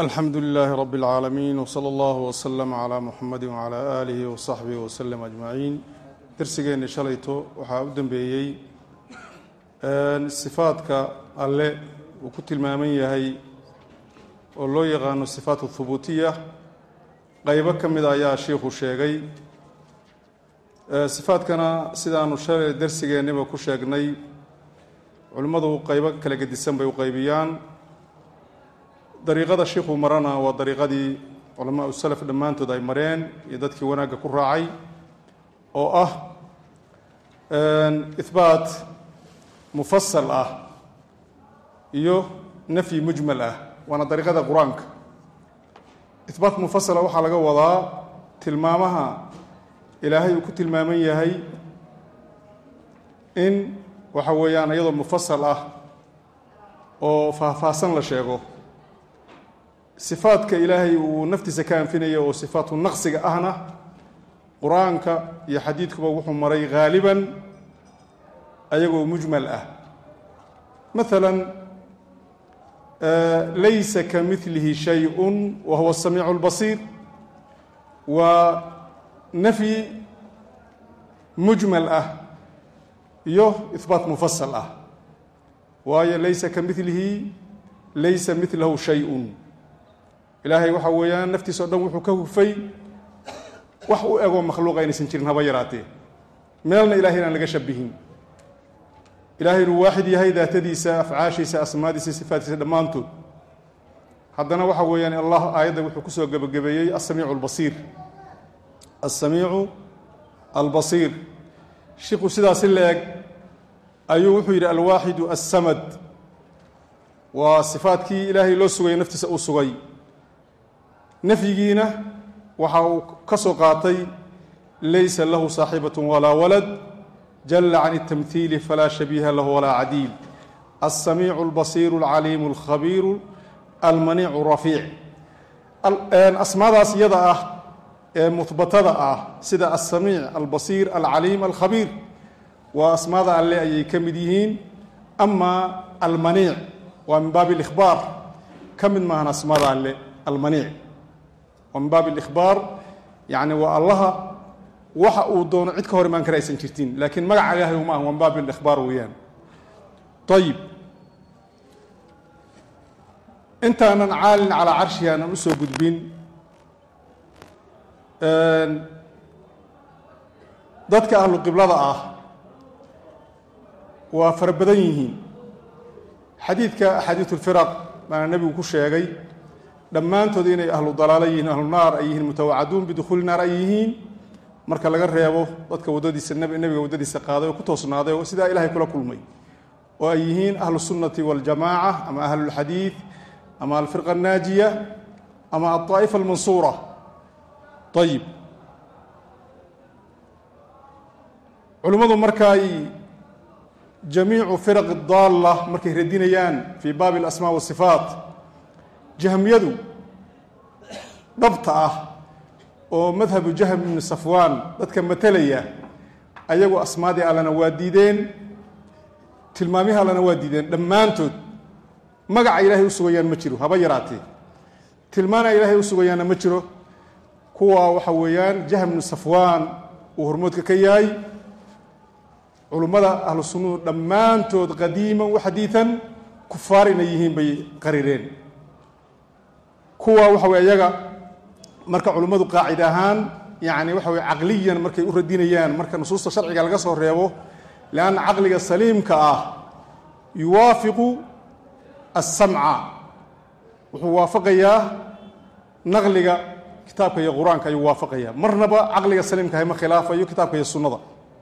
alxamdu lilaahi rabi اlcaalamiin wsala allahu wslama calaa muxamadi wcalaa aalihi wasaxbihi waslem ajmaciin darsigeenni shalayto waxaa u dambeeyey sifaadka alle uu ku tilmaaman yahay oo loo yaqaano sifaat hubuutiya qeybo ka mida ayaa shiikhu sheegay sifaadkana sidaanu shalay darsigeenniba ku sheegnay culimmadu qeybo kala gedisan bay u qeybiyaan dariiqada shiikhuu marana waa dariiqadii culamaa u salaf dhammaantood ay mareen iyo dadkii wanaagga ku raacay oo ah ihbaat mufasal ah iyo nafyi mujmal ah waana dariiqada qur-aanka ihbaat mufasala waxaa laga wadaa tilmaamaha ilaahay uu ku tilmaaman yahay in waxa weeyaan iyadoo mufasal ah oo faahfaahsan la sheego sifaadka ilaahay uu naftiisa ka anfinaya oo sifaatu naqsiga ahna qur-aanka iyo xadiidkuba wuxuu maray haaliban ayagoo mujmal ah maala laysa ka milihi shay-un wa huwa samiicu اlbasiir waa nafyi mujmal ah iyo ihbaat mufasal ah waayo laysa ka milihi laysa milahu shay-un ilaahay waxa weeyaan naftiisa o dhan wuxuu ka hufay wax u egoo makhluuqa inaysan jirin haba yaraatee meelna ilahay inaan laga shabihin ilahay inuu waaxid yahay daatadiisa afcaashiisa asmaadiisa sifaadkiisa dhammaantood haddana waxa weeyaan allah aayadda wuxuu kusoo gebagabeeyey asamiicu albasiir alsamiicu albasiir shiku sidaasi la-eg ayuu wuxuu yidhi alwaaxidu assamad waa sifaadkii ilaahay loo sugaya naftiisa uu sugay nafyigiina waxa uu ka soo qaatay laysa lahu saaxibat walaa walad jala can اtamhiili falaa shabiiha lahu walaa cadiil alsamiicu اlbasiiru اlcaliimu اlkhabiiru almaniicu rafiic asmaadaas iyada ah ee muhbatada ah sida alsamiic albasiir alcaliim alkhabiir waa asmaada alle ayay ka mid yihiin ama almaniic waa min baabi اlihbaar ka mid maahan asmaada alle almaniic waa min baab اlihbaar yani waa allaha waxa uu doono cid ka hor imaan kara aysan jirtin laakiin magaca ilahay uma aha waa min baab اlihbaar weeyaan ayib intaanan caalin calaa carshihi aanan usoo gudbin dadka ahlu qiblada ah waa fara badan yihiin xadiidka axaadiiث اlfiraq baana nebigu ku sheegay dhammaantood inay ahlu dalaalo yihiin ahlu naar ay yihiin mutawacaduun bidukhuuli naar ay yihiin marka laga reebo dadka waddadiisa nebiga waddadiisa qaaday oo ku toosnaaday oo sidaa ilahay kula kulmay oo ay yihiin ahlu sunnati waاljamaaca ama ahlulxadiid ama alfirqa annaajiya ama alطaa'ifa almansuura ayib culimmadu markaay jamiicu firaqi daalla markay radinayaan fii baabi alasmaa wasifaat jahmiyadu dhabta ah oo madhabu jahm ibni safwaan dadka matelaya ayagu asmaadii allana waa diideen tilmaamihii allana waa diideen dhammaantood magaca ilaahay u sugayaan ma jiro haba yaraatee tilmaana ilaahay u sugayaanna ma jiro kuwa waxa weeyaan jahm ibnu safwaan uu hormoodka ka yahay culummada ahlu sunnuhu dhammaantood qadiiman wa xadiidan kufaar inay yihiin bay qarireen kuwa waxa weye iyaga marka culimmadu qaacid ahaan yani waxa weye caqliyan markay u radinayaan marka nusuusta sharciga laga soo reebo leanna caqliga saliimka ah yuwaafiqu alsamca wuxuu waafaqayaa naqliga kitaabka iyo qur-aanka ayuu waafaqayaa marnaba caqliga saliimka ah ma khilaafayo kitaabka iyo sunnada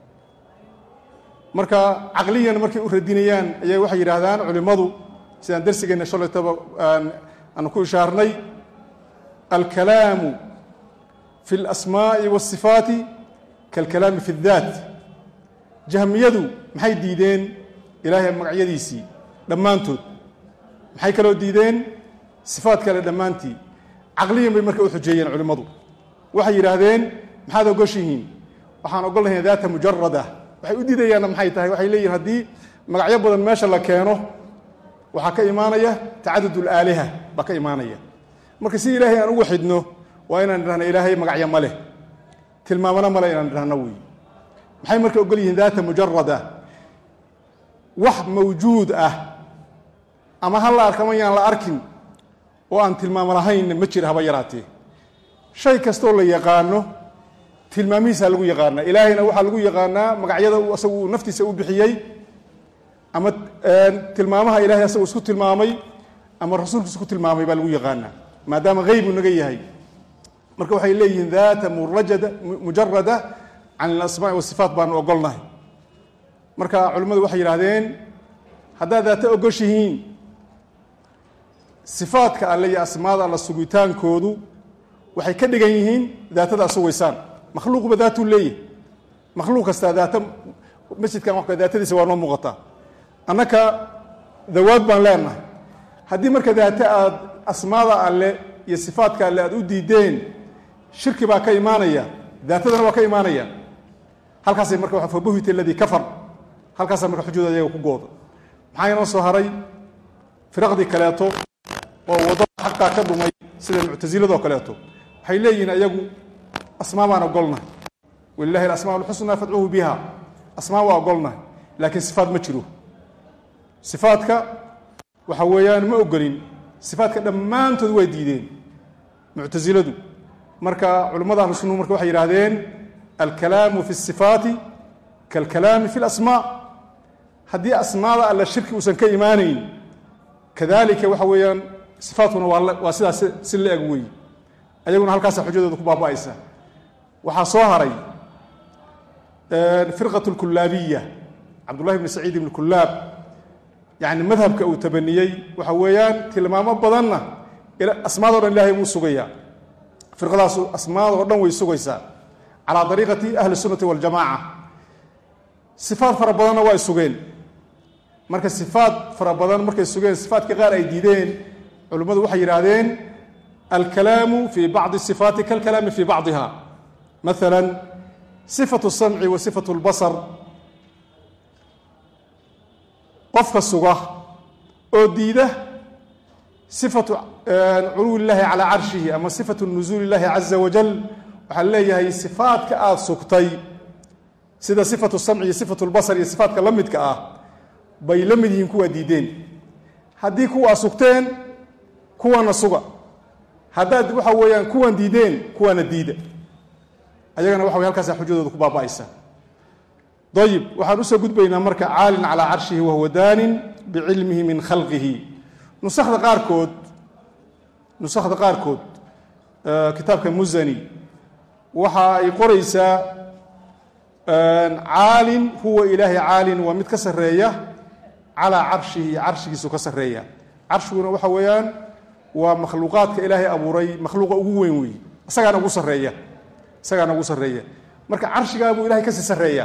marka caqliyan markay u radinayaan ayaa waxay yidhaahdaan culimmadu sidaan darsigeenna shalaytaba aanu ku ishaarnay alkalaamu fi اlasmaaءi wالsifaati kalkalaami fi اdaat jahmiyadu maxay diideen ilaahay magacyadiisii dhammaantood maxay kaloo diideen sifaat kale dhammaantii caqliyan bay marka u xujeeyeen culimmadu waxay yidhaahdeen maxaad ogoshihiin waxaan ogolnahay daata mujarada waxay u diidayaanna maxay tahay waxay leeyihin haddii magacyo badan meesha la keeno waxaa ka imaanaya tacadud اlaaliha baa ka imaanaya marka si ilaahay aan ugu xidhno waa inaan idhahno ilaahay magacyo ma leh tilmaamana male inaan idhahno wey maxay marka ogol yihiin daata mujarada wax mawjuud ah ama ha la arka ma yaan la arkin oo aan tilmaamo lahayn ma jira haba yaraatee shay kastoo la yaqaano tilmaamihiisaa lagu yaqaanaa ilaahayna waxaa lagu yaqaanaa magacyada uu asagu uu naftiisa u bixiyey ama tilmaamaha ilahay asagu isku tilmaamay ama rasuulkiisa ku tilmaamay baa lagu yaqaanaa maadaama haybu naga yahay marka waxay leeyihiin daata murajada mujarada can alasmaai wasifaat baanu ogolnahay marka culimmadu waxay yidhahdeen haddaad daata ogoshihiin sifaadka alle iyo asmaada alla sugitaankoodu waxay ka dhigan yihiin daatada ad sugaysaan makhluuqba daatuu leeyahy makhluuq kastaa daata masjidkan wa daatadiisa waa noo muuqataa annaka dawaad baan leenahay haddii marka daata aad asmaada alle iyo sifaadka alle aad u diideen shirki baa ka imaanaya daatadana waa ka imaanaya halkaasay marka fabuhita aladii kafar halkaasaa marka xujada ayaga ku gooda maxaa inoo soo haray firaqdii kaleeto oo waddada xaqaa ka dhumay sida muctasiladoo kaleeto waxay leeyihiin ayagu asmaa baan ogolnahay walilahi alasmaa alxusnaa fadcuuhu biha asmaa waa ogolnahay laakiin sifaat ma jiro sifaadka waxa weeyaan ma ogolin sifaadka dhammaantood waa diideen muctasiladu marka culimmada ahlu sunnuhu marka waxay yidhahdeen alkalaamu fi sifaati kaalkalaami fi lasmaa haddii asmaada alla shirki uusan ka imaanayn kadalika waxa weeyaan sifaatkuna waa sidaas si la eg weeye ayaguna halkaasa xujadooda ku baaba'aysa waxaa soo haray firqat lkulaabiya cabdullahi bni saciid ibni kulaab yani madhabka uu tabaniyey waxa weeyaan tilmaamo badanna asmaado dhan ilahay wuu sugayaa firqadaasu asmaadoo dhan way sugaysaa calaa dariiqati ahli sunnati waljamaca sifaad fara badanna waa sugeen marka sifaad fara badan markay sugeen sifaadka qaar ay diideen culimmadu waxay yidhaahdeen alkalaamu fi bacdi sifaati kalkalaami fi bacdiha maala sifatu samci wa sifatu lbasar qofka suga oo diida sifatu culuwi llahi calaa carshihi ama sifatu nuzuuli llahi caza wajal waxaa leeyahay sifaadka aada sugtay sida sifatu samci iyo sifatu lbasar iyo sifaadka la midka ah bay la mid yihiin kuwaa diideen haddii kuwaa sugteen kuwana suga haddaad waxa weeyaan kuwan diideen kuwaana diida ayagana waxa wey halkaasa xujadooda ku baaba'aysa ayib waxaan usoo gudbaynaa marka caalin calaa carshihi wahuwa daanin bicilmihi min khalqihi nusakda qaarkood nusakda qaarkood kitaabka musani waxa ay qoraysaa caalin huwa ilaahay caalin waa mid ka sarreeya calaa carshihi carshigiisu ka sarreeya carshiguna waxa weeyaan waa makhluuqaadka ilaahay abuuray makhluuqa ugu weyn weeye isagaana ugu sarreeya isagaana ugu sarreeya marka carshigaabuu ilahay kasii sarreeya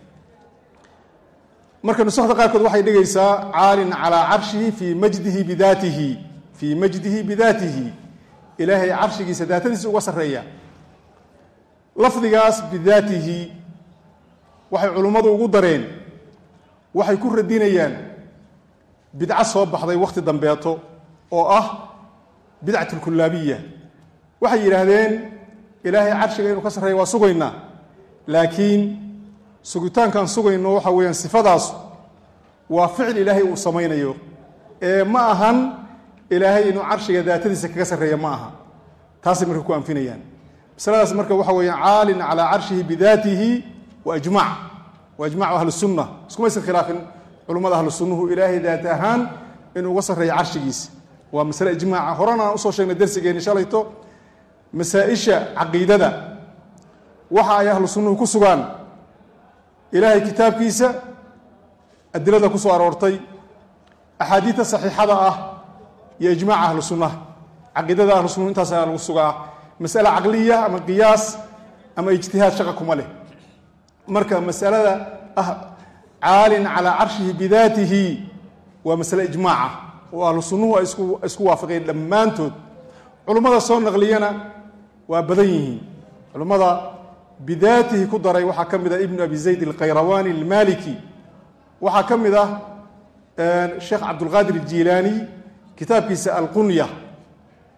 marka nusakda qaarkood waxay dhigaysaa caalin calaa carshihi fii majdihi bidaatihi fii majdihi bidaatihi ilaahay carshigiisa daatadiisa uga sarreeya lafdigaas bidaatihi waxay culummadu ugu dareen waxay ku radinayaan bidco soo baxday wakhti dambeeto oo ah bidcat lkulaabiya waxay yidhaahdeen ilaahay carshiga inuu ka sarreeya waa sugaynaa laakiin sugitaankaan sugayno waxa weeyaan sifadaas waa ficil ilaahay uu samaynayo ee ma ahan ilaahay inuu carshiga daatadiisa kaga sarreeya ma aha taasay marka ku anfinayaan masaladaas marka waxa weeyaan caalin calaa carshihi bidaatihi wa ijmac wa ijmacu ahli sunna iskumaysan khilaafin culummada ahlu sunnuhu ilaahay daat ahaan inuu uga sarreeya carshigiisa waa masale ijmaaca horena aan usoo sheegnay darsigeeni shalayto masaa-isha caqiidada waxa ay ahlu sunnuhu ku sugaan ilaahay kitaabkiisa adilada ku soo aroortay axaadiidta saxiixada ah iyo ijmaaca ahlu sunnaha caqiidada ahlu sunnuhu intaas ayaa lagu sugaa masale caqliya ama qiyaas ama ijtihaad shaqa kuma leh marka masalada ah caalin calaa carshihi bidaatihi waa masale ijmaaca oo ahlu sunnuhu ay isku waafaqeen dhammaantood culummada soo naqliyana waa badan yihiin culummada bidaatihi ku daray waxaa ka mid ah ibnu abi zayd alkhayrawaani almaliki waxaa ka mid ah sheekh cabdulqaadir aljilaani kitaabkiisa alqunya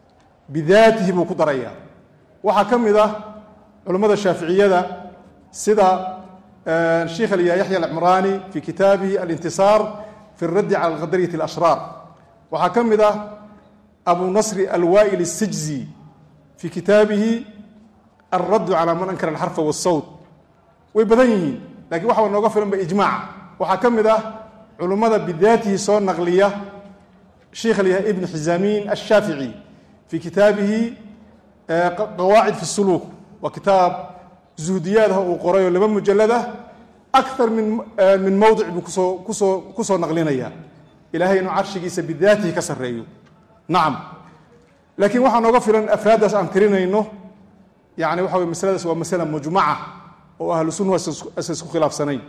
bidaatihi buu ku darayaa waxaa ka mid ah culammada shaaficiyada sida sheikh alya yaxya alcimraani fi kitaabihi alintisaar fi اraddi cala alqadariyati alashraar waxaa ka mid ah abu nasri alwaa'il الsijzi fi kitaabihi alraddu calaa man ankara alxarfa waالsawt way badan yihiin lakiin waxaa nooga filan ba ijmaaca waxaa ka mid ah culummada bidaatihi soo naqliya sheikh alyahay ibn xizaamin ashaafici fi kitaabihi qawaacid fi suluuk waa kitaab zuhdiyaadaha uu qoray oo laba mujalad ah akar min min mowdic buu kusoo kusoo kusoo naqlinaya ilahay inuu carshigiisa bidaatihi ka sarreeyo nacam laakiin waxaa nooga filan afraaddaas aan tirinayno yani waxa wey masaladaas waa masala mujmaca oo ahlu sunna asa isku khilaafsanayn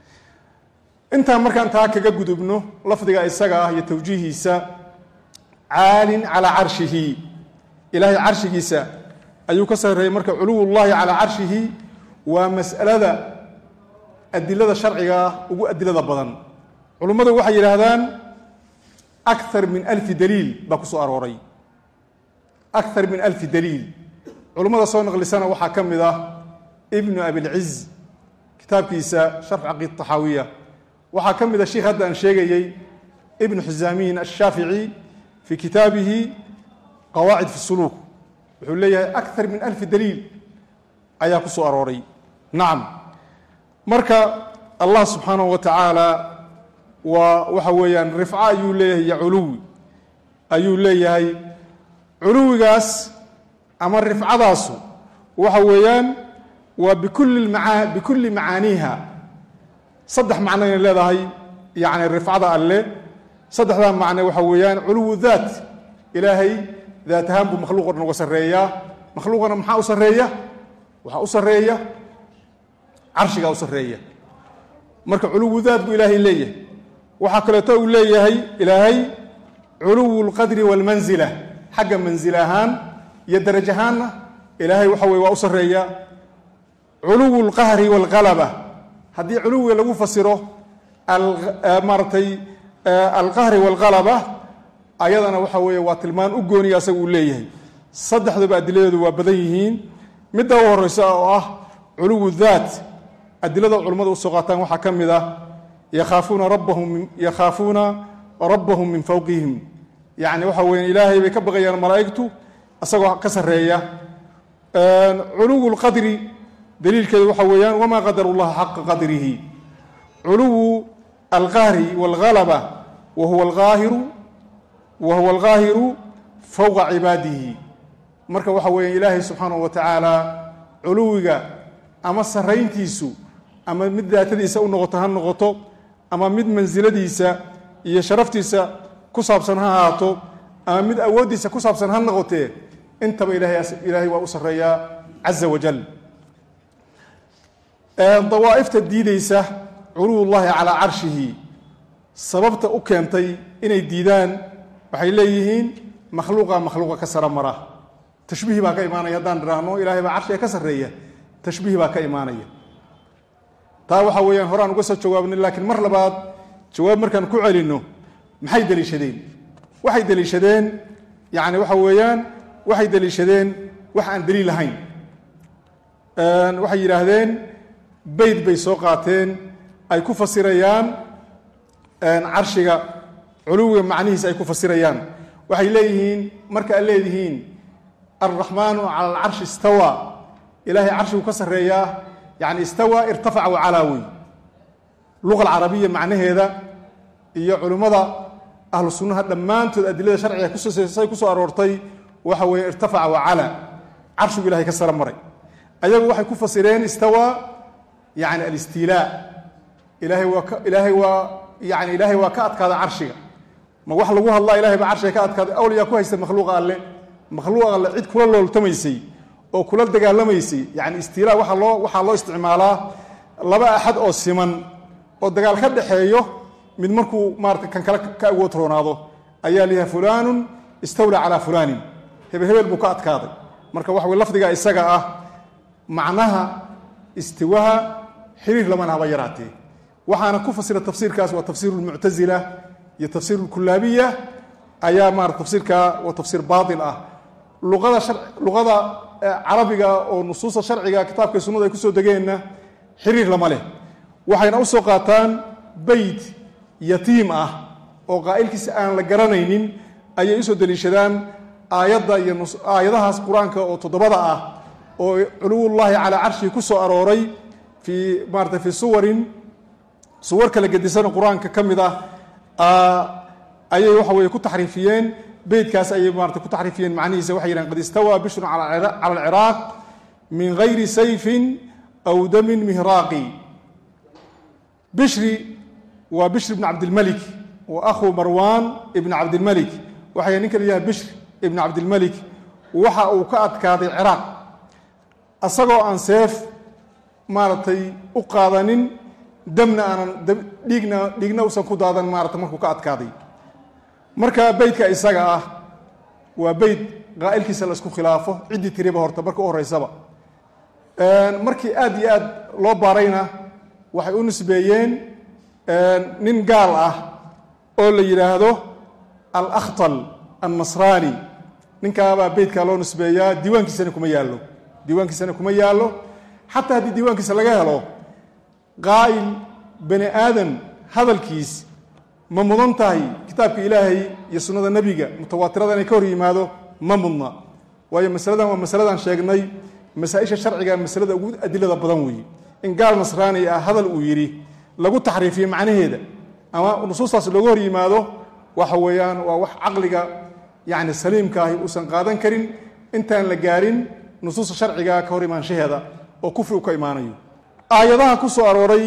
intaan markaan taa kaga gudubno lafdiga isaga ah iyo tawjiihiisa caalin calaa carshihi ilaahay carshigiisa ayuu ka sarreeyey marka culuwullahi calaa carshihi waa mas'alada adilada sharciga ah ugu adilada badan culummadu waxay yidhaahdaan akar min alfi daliil baa ku soo arooray akar min alfi daliil culummada soo naqlisana waxaa ka mid ah ibnu abilciz kitaabkiisa sharx caqiid taxaawiya waxaa ka mid a sheikh hadda aan sheegayey ibnu xizaamin ashaafici fi kitaabihi qawaacid fi suluuk wuxuu leeyahay akar min alfi daliil ayaa ku soo arooray nacam marka allah subxaanahu wa tacaala waa waxa weeyaan rifco ayuu leeyahay iyo culuwi ayuu leeyahay culuwigaas ama rifcadaasu waxa weeyaan waa bikulli maa bikulli macaaniiha saddex macno inay leedahay yani rifcada alle saddexdaa macne waxa weeyaan culuwu daat ilaahay daat ahaan buu makhluuq o dhan uga sarreeyaa makhluuqana maxaa u sarreeya waxaa u sarreeya carshigaa u sarreeya marka culuwu daat buu ilaahay leeyahay waxaa kaleeto uu leeyahay ilaahay culuwu lqadri waalmanzila xagga manzil ahaan iyo daraj ahaanna ilaahay waxa weye waa u sarreeya culuwu lqahri waalqalaba haddii culuwiga lagu fasiro maaratay alqahri waalqalaba ayadana waxa weeye waa tilmaan u gooniya asaga uu leeyahay saddexduba adiladeedu waa badan yihiin midda u horeysa oo ah culuwu daat adilada culummada usoo qaataan waxaa ka mid ah yakhaafuuna rabbahum yakhaafuuna rabbahum min fowqihim yacni waxa weya ilaahay bay ka baqayaan malaa'igtu isagoo ka sarreeya culuwu lqadri daliilkeedu waxa weeyaan wamaa qadaru llaha xaqa qadrihi culuwu alqahri waalgalaba wa huwa alaahiru wa huwa alqaahiru fowqa cibaadihi marka waxa weeya ilaahay subxaanahu wa tacaala culuwiga ama sarrayntiisu ama mid daatadiisa u noqoto ha noqoto ama mid mansiladiisa iyo sharaftiisa ku saabsan ha ahaato ama mid awooddiisa ku saabsan ha noqotee intaba ilaahay waa u sarreeyaa caza wajal dawaa'ifta diideysa culuwullahi calaa carshihi sababta u keentay inay diidaan waxay leeyihiin makhluuqa makhluuqa ka sara mara tashbiih baa ka imaanaya haddaan idhaahno ilaahay baa carshiga ka sarreeya tashbiih baa ka imaanaya taa waxaa weeyaan horaan uga soo jawaabnay laakiin mar labaad jawaab markaan ku celinno maxay deliishadeen waxay deliishadeen yacni waxa weeyaan waxay deliishadeen wax aan daliil lahayn waxay yidhaahdeen beyd bay soo qaateen ay ku fasirayaan carshiga culuwiga macnihiisa ay ku fasirayaan waxay leeyihiin marka aad leedihiin alraxmaanu cala alcarshi istawa ilaahay carshigu ka sarreeyaa yani istawa irtafaca wacalaawi luqa alcarabiya macnaheeda iyo culimmada ahlu sunnaha dhammaantood adilada sharciga kusay ku soo aroortay waxa weeye irtafaca wacala carshigu ilahay ka sara maray ayagu waxay ku fasireen istawa yani alistiilaa ilaahay waa ka ilaahay waa yani ilaahay waa ka adkaada carshiga ma wax lagu hadlaa ilahay baa carshiga ka adkaaday awliyaa ku haysta makhluuqa alle makhluuqa alle cid kula looltamaysay oo kula dagaalamaysay yani istiilaa waaa loo waxaa loo isticmaalaa laba axad oo siman oo dagaal ka dhaxeeyo mid markuu maarata kan kale ka awood roonaado ayaa layahay fulaanun istawlaa calaa fulaanin hebel hebel buu ka adkaaday marka waxa wey lafdiga isaga ah macnaha istiwaha xiriir lamana haba yaraatee waxaana ku fasira tafsiirkaas waa tafsiir lmuctazila iyo tafsiir lkulaabiya ayaa maarata tafsiirka waa tafsiir baatil ah luqada shar luqada carabiga oo nusuusta sharciga kitaabka sunnada ay kusoo degeenna xiriir lama leh waxayna usoo qaataan beyt yatiim ah oo qaa'ilkiisa aan la garanaynin ayay usoo deliishadaan aayadda iyo aayadahaas qur-aanka oo toddobada ah oo culuwullaahi calaa carshihi ku soo arooray fii maarata fii suwarin suwar kala gedisan qur-aanka ka mid ah ayay waxa weye ku taxriifiyeen beytkaas ayay maarata ku taxriifiyeen macnihiisa waxay yidhahan qad istawaa bishrun cala alciraaq min gayri sayfin aw damin mihraaqi bishri waa bishri ibn cabdilmalik wa akhu marwan ibn cabdilmalik waxay ninka la yidhaha bishr ibn cabdilmalik waxa uu ka adkaaday ciraaq asagoo aan seef maaragtay u qaadanin damna aanan dhiigna dhiigna usan ku daadan maarata markuu ka adkaaday marka beytka isaga ah waa beyt qaa'ilkiisa la isku khilaafo ciddii tiriba horta marka u horeysaba markii aad iyo aad loo baarayna waxay u nisbeeyeen nin gaal ah oo la yidhaahdo alakhtal annasraani ninkaabaa beytkaa loo nisbeeyaa diiwaankiisana kuma yaallo diiwaankiisana kuma yaallo xataa haddii diiwaankiisa laga helo qaa'il bani aadam hadalkiis ma mudan tahay kitaabka ilaahay iyo sunnada nebiga mutawaatirada inay ka hor yimaado ma mudna waayo masaladan waa masaladaan sheegnay masaa-isha sharciga masalada ugu adilada badan weeye in gaal nasraani ah hadal uu yidhi lagu taxriifiyo macnaheeda ama nusuustaas looga hor yimaado waxa weeyaan waa wax caqliga yacni saliimka ahi uusan qaadan karin intaan la gaarin nusuusta sharciga ka hor imaanshaheeda oo kufri u ka imaanayo aayadaha ku soo arooray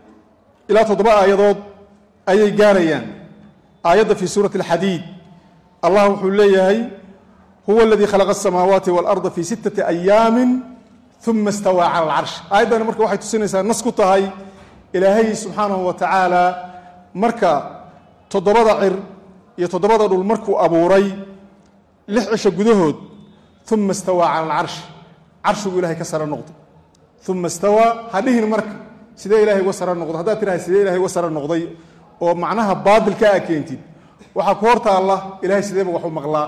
ilaa toddoba aayadood ayay gaarayaan aayadda fii suurati alxadiid allah wuxuu leeyahay huwa aladii khalaqa asamaawaati waalarda fii sittati ayaamin uma istawaa cala alcarsh aayaddani marka waxay tusinaysaa nas ku tahay ilaahay subxaanahu wa tacaala marka toddobada cir iyo toddobada dhul markuu abuuray lix cisho gudahood uma istawaa cala alcarsh carshiguu ilahay ka sare noqday uma istawaa ha dhihin marka sidee ilahay uga sare noqday haddaad tirahay sidee ilahay uga sare noqday oo macnaha baadilka a keentid waxaa ku hor taalla ilahay sideeba wax u maqlaa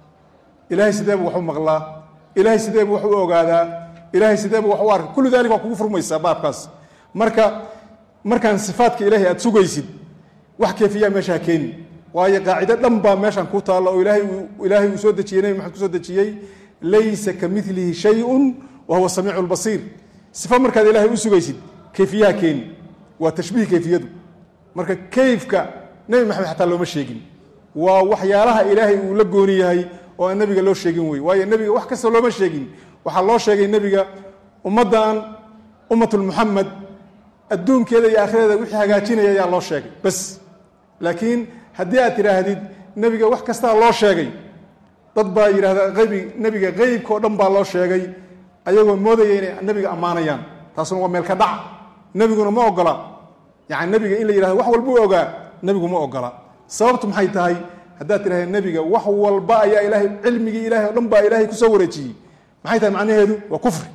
ilahay sideeba wax u maqlaa ilahay sideeba wax u ogaadaa ilahay sideeba wax u arka kullu dalik waa kugu furmaysaa baabkaas marka markaan sifaadka ilahay aad sugaysid wax keefiyaa meesha ha keeni waayo qaacido dhan baa meeshan ku taalla oo ilaahay ilaahay uu soo dejiyey nebi maxamed ku soo dejiyey laysa ka milihi shayun wa huwa samiicu lbasiir sifa markaad ilahay u sugaysid kayfiyaha keeni waa tashbiih kayfiyadu marka kayfka nebi maxamed xataa looma sheegin waa waxyaalaha ilaahay uu la gooni yahay oo aan nebiga loo sheegin wey waayo nebiga wax kasta looma sheegin waxaa loo sheegay nebiga ummaddan ummatulmuxamed adduunkeeda iyo aakhireeda wixii hagaajinaya ayaa loo sheegay bas laakiin haddii aad tidhaahdid nebiga wax kastaa loo sheegay dad baa yidhahda aybi nebiga qeybka oo dhan baa loo sheegay ayagoo moodaya inay nebiga ammaanayaan taasuna waa meel ka dhac nebiguna ma ogola yani nebiga in la yihahdo wax walbuu ogaa nebigu ma ogola sababtu maxay tahay haddaad tidhahda nebiga wax walba ayaa ilaahay cilmigii ilahay o dhan baa ilaahay kusoo wareejiyey maxay tahay macnaheedu waa kufri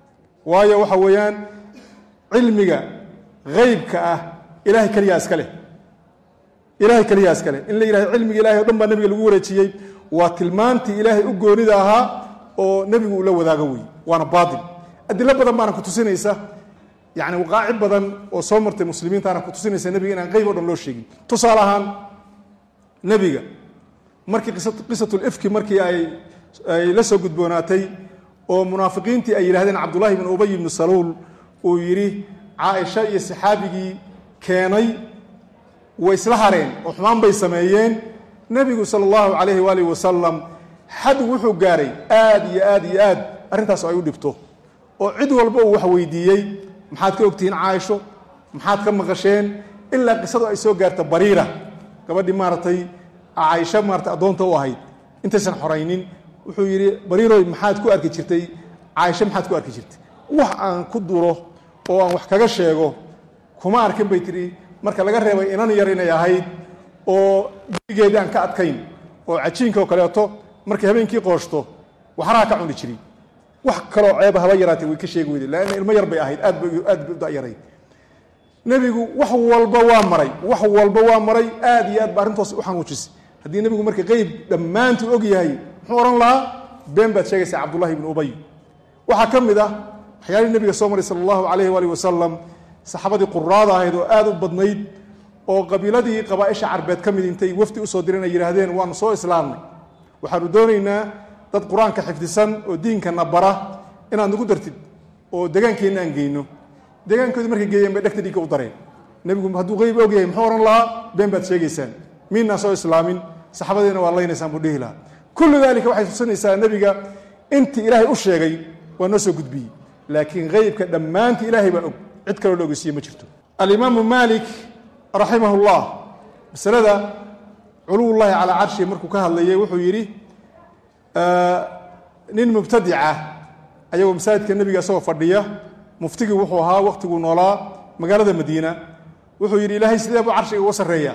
waayo waxa weeyaan cilmiga heybka ah ilahay keliyaa iska leh ilahay keliyaa iska leh in la yihahdo cilmiga ilahay o dhan baa nebiga lagu wareejiyey waa tilmaantii ilaahay u goonida ahaa oo nebigu uu la wadaago wey waana baatil adilo badan baana ku tusinaysa yani waqaaci badan oo soo martay muslimiintaana ku tusinaysa nebiga inaan qeyb o dhan loo sheegin tusaale ahaan nebiga markii qisatulifki markii ay ay la soo gudboonaatay oo munaafiqiintii ay yidhahdeen cabdullahi bn ubay ibnu saluul uu yidhi caaisha iyo saxaabigii keenay way isla hareen oo xumaan bay sameeyeen nebigu sala allahu calayhi waalihi wasalam xad wuxuu gaaray aad iyo aad iyo aad arrintaas ay u dhibto oo cid walba uu wax weydiiyey maxaad ka ogtihiin caaisho maxaad ka maqasheen ilaa qisadu ay soo gaarta bariira gabadhii maaragtay caaisho maaratay addoonta u ahayd intaysan xoraynin wuxuu yidhi bariiroy maxaad ku arki jirtay caaisho maxaad ku arki jirtay wax aan ku duro oo aan wax kaga sheego kuma arkin bay tidhi marka laga reebay inan yar inay ahayd oo gurigeedii aan ka adkayn oo cajiinka oo kaleeto markay habeenkii qooshto waxraha ka cuni jiri wax kaloo ceeba haba yaraatay way ka sheegi weyday laanna ilmo yar bay ahayd aad bay aad bay u da'yarayd nebigu wax walba waa maray wax walba waa maray aad iyo aad ba arrintoos u xanuujisay haddii nebigu marka qeyb dhammaantuu og yahay muxuu odhan lahaa been baad sheegaysaa cabdullahi ibnu ubay waxaa ka mid ah waxyaalihii nabiga soo maray sala allahu calayhi waalihi wasalam saxaabadii quraada ahayd oo aada u badnayd oo qabiiladii qabaaisha carbeed ka mid intay wafdi usoo direen ay yidhaahdeen waanu soo islaamnay waxaanu doonaynaa dad qur-aanka xifdisan oo diinkana bara inaad nagu dartid oo degaankeenna aan geyno deegaankoodii markay geeyeen bay dhegta dhiigga u dareen nebigu hadduu qeyb ogyahay muxuu ohan lahaa been baad sheegaysaan miinaa soo islaamin saxaabadiina waa laynaysaan buu dhihi lahaa kullu dalika waxay tusinaysaa nebiga intii ilaahay u sheegay waa noo soo gudbiyey laakiin qeybka dhammaantii ilaahay baa og cid kaloo la ogeysiiye ma jirto alimaamu maalik raximah llah masalada culuwullahi calaa carshi markuu ka hadlayay wuxuu yidhi nin mubtadica ayagoo masaajidka nebiga isagoo fadhiya muftigii wuxuu ahaa wakhtiguu noolaa magaalada madiina wuxuu yidhi ilaahay sidee buu carshiga uga sarreeya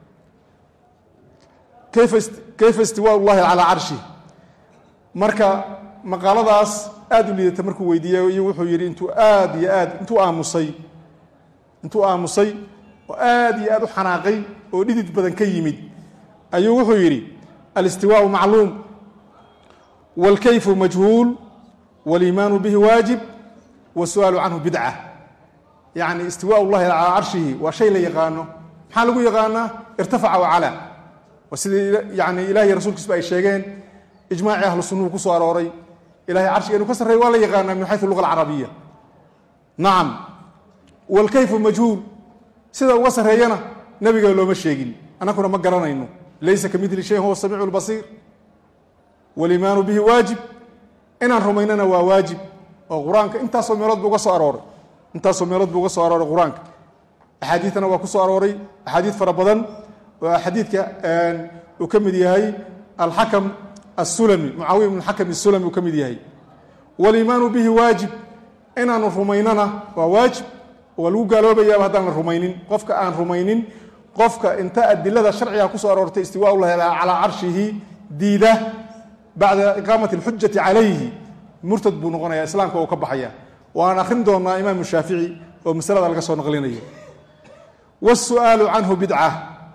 kayfa istiwaa llahi calaa carshi marka maqaaladaas aada u liidata markuu weydiiyey iyo wuxuu yidhi intuu aad iyo aad intuu aamusay intuu aamusay oo aad iyo aad u xanaaqay oo dhidid badan ka yimid ayuu wuxuu yidhi alistiwaau macluum wاlkayfu majhuul wاliimaanu bihi waajib wاsu'aalu canhu bidca yacni istiwaa llahi calaa carshihi waa shay la yaqaano maxaa lagu yaqaanaa irtafaca wacalaa waa sidii yani ilahi iyo rasuulkiisba ay sheegeen ijmaacii ahlu sunnuhu ku soo arooray ilahay carshiga inuu ka sarreeya waa la yaqaanaa min xayu luga alcarabiya nacam wاlkayfu majhuul sida uga sarreeyana nebiga looma sheegin annakuna ma garanayno laysa ka midli shayin huwa samiicu lbasiir waliimaanu bihi waajib inaan rumaynana waa waajib oo qur-aanka intaasoo meelood bu uga soo arooray intaasoo meelood buu uga soo arooray qur-aanka axaadiidtana waa ku soo arooray axaadiid fara badan oo xadiidka uu ka mid yahay alxakam asulami mucaawiya bn xakam asulami uu ka mid yahay waliimaanu bihi waajib inaanu rumaynana waa waajib waa lagu gaaloobayaaba haddaan la rumaynin qofka aan rumaynin qofka inta adilada sharciga kusoo aroortay istiwaa llahi calaa carshihi diida bacda iqaamati alxujati calayhi murtad buu noqonaya islaamka uu ka baxaya waan akhrin doonaa imaamu shaafici oo masalada laga soo naqlinayo wasu'aalu canhu bidca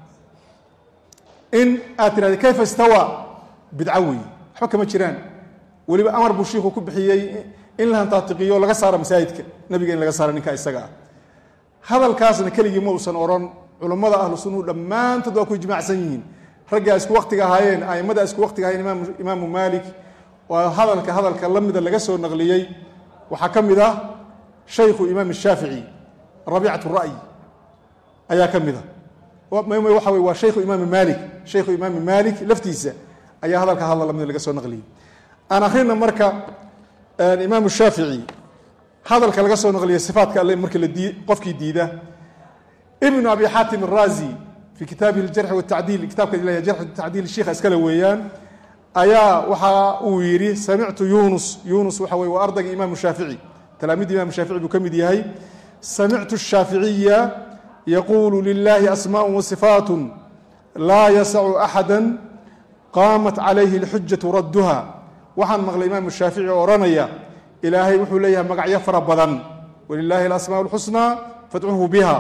in aad tirahda kayfa istawa bidco weeye waxba kama jiraan weliba amar buu shiiku ku bixiyey in la hantaatiqiyo laga saaro masaajidka nabiga in laga saaro ninka isaga ah hadalkaasna keligii ma uusan odhan culammada ahlu sunnuhu dhammaantood waa ku ijmaacsan yihiin raggaa isku waktiga ahaayeen aimada isku waktiga ahaayeen imaamu maalik waa hadalka hadalka la mida laga soo naqliyey waxaa ka mid ah shaykhu imaam shaafici rabiicat ra'yi ayaa ka mid a waxa wey waa shaykhu imaami maalik shaykhu imaami maalik laftiisa ayaa hadalka hadal lamida laga soo naqliyey aan akhrina marka imaamu shaafici hadalka laga soo naqliya sifaatka alle marka la dii qofkii diida ibnu abi xaatim araazi fii kitaabihi aljarxi watacdiil kitaabka ilahi jarxi tacdiil shiikha iskale weeyaan ayaa waxa uu yidhi samictu yunus yunus waxa weye waa ardayga imaamu shaafici talaamiidda imaamu shaafici buu ka mid yahay samictu shaaficiya yaquulu lilahi asmaء wasifaat laa yasacu axada qaamat calayhi اlxujatu radduha waxaan maqlay imaamu shaafici oo odhanaya ilaahay wuxuu leeyahay magacyo fara badan walilaahi alasmaa اlxusnaa fadcuhu biha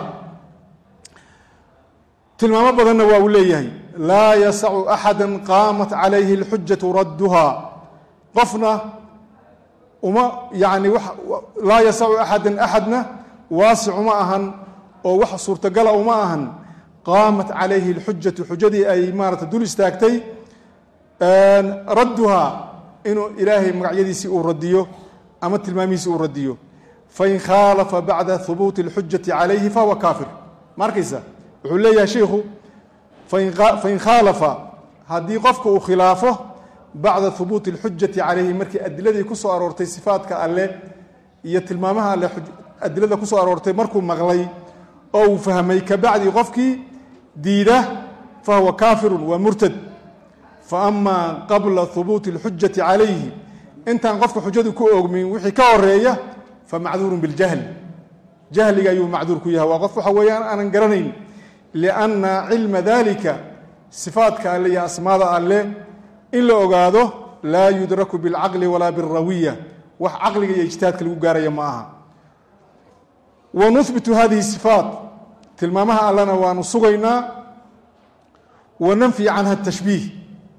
tilmaamo badanna waa uu leeyahay laa yasacu axada qaamat calayhi اlxujatu radduha qofna uma yani laa yasacu axada axadna waasic uma ahan oo wax suurtagala uma ahan qaamat calayhi اlxujatu xujadii ay maarata dul istaagtay radduha inuu ilaahay magacyadiisii uu radiyo ama tilmaamihiisi uu radiyo fain khaalafa bacda hubuuti اlxujati calayhi fahuwa kaafir ma arkaysa wuxuu leeyahay shiikhu fain khaalafa haddii qofka uu khilaafo bacda hubuuti اlxujati calayhi markii adiladii ku soo aroortay sifaatka alle iyo tilmaamaha alle adilada ku soo aroortay markuu maqlay oo uu fahmay kabacdi qofkii diida fahuwa kaafirun waa murtad faama qabla hubuuti اlxujati calayhi intaan qofka xujadu ku oogmin wixii ka horeeya famacduurun biاljahli jahliga ayuu macduur ku yahay waa qof waxa weeyaan aanan garanayn lianna cilma dalika sifaatka alle iyo asmaada alle in la ogaado laa yudraku biاlcaqli walaa biاlrawiya wax caqliga iyo ijtihaadka lagu gaaraya ma aha wa nuhbitu hadihi sifaat tilmaamaha allena waanu sugaynaa wa nanfi canha tashbiih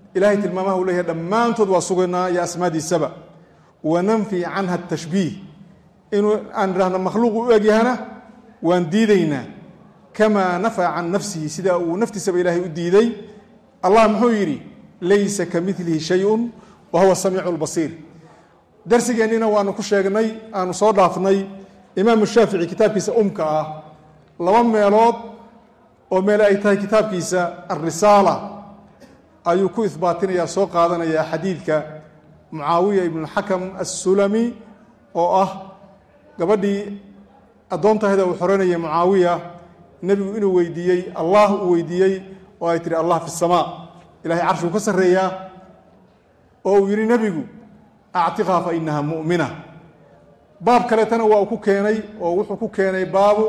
ilahay tilmaamaha uu leeyahay dhammaantood waa sugaynaa iyo asmaadiisaba wananfi canha tashbiih inuu aan idhahno makhluuq u egyahana waan diidaynaa kamaa nafaca can nafsihi sida uu naftiisaba ilaahay u diiday allah muxuu yidhi laysa ka milihi shayun wa huwa samiicu lbasiir darsigeennina waanu ku sheegnay aanu soo dhaafnay imaamu shaafici kitaabkiisa umka ah laba meelood oo meel ay tahay kitaabkiisa alrisaala ayuu ku ihbaatinaya soo qaadanaya xadiidka mucaawiya ibnuxakam assulami oo ah gabadhii addoontahda uu xoranayay mucaawiya nebigu inuu weydiiyey allah uu weydiiyey oo ay tihi allah fi samaa ilahay carshiguu ka sarreeyaa oo uu yidhi nebigu actiqhaa fa inaha mu'mina baab kaleetana waa uu ku keenay oo wuxuu ku keenay baabu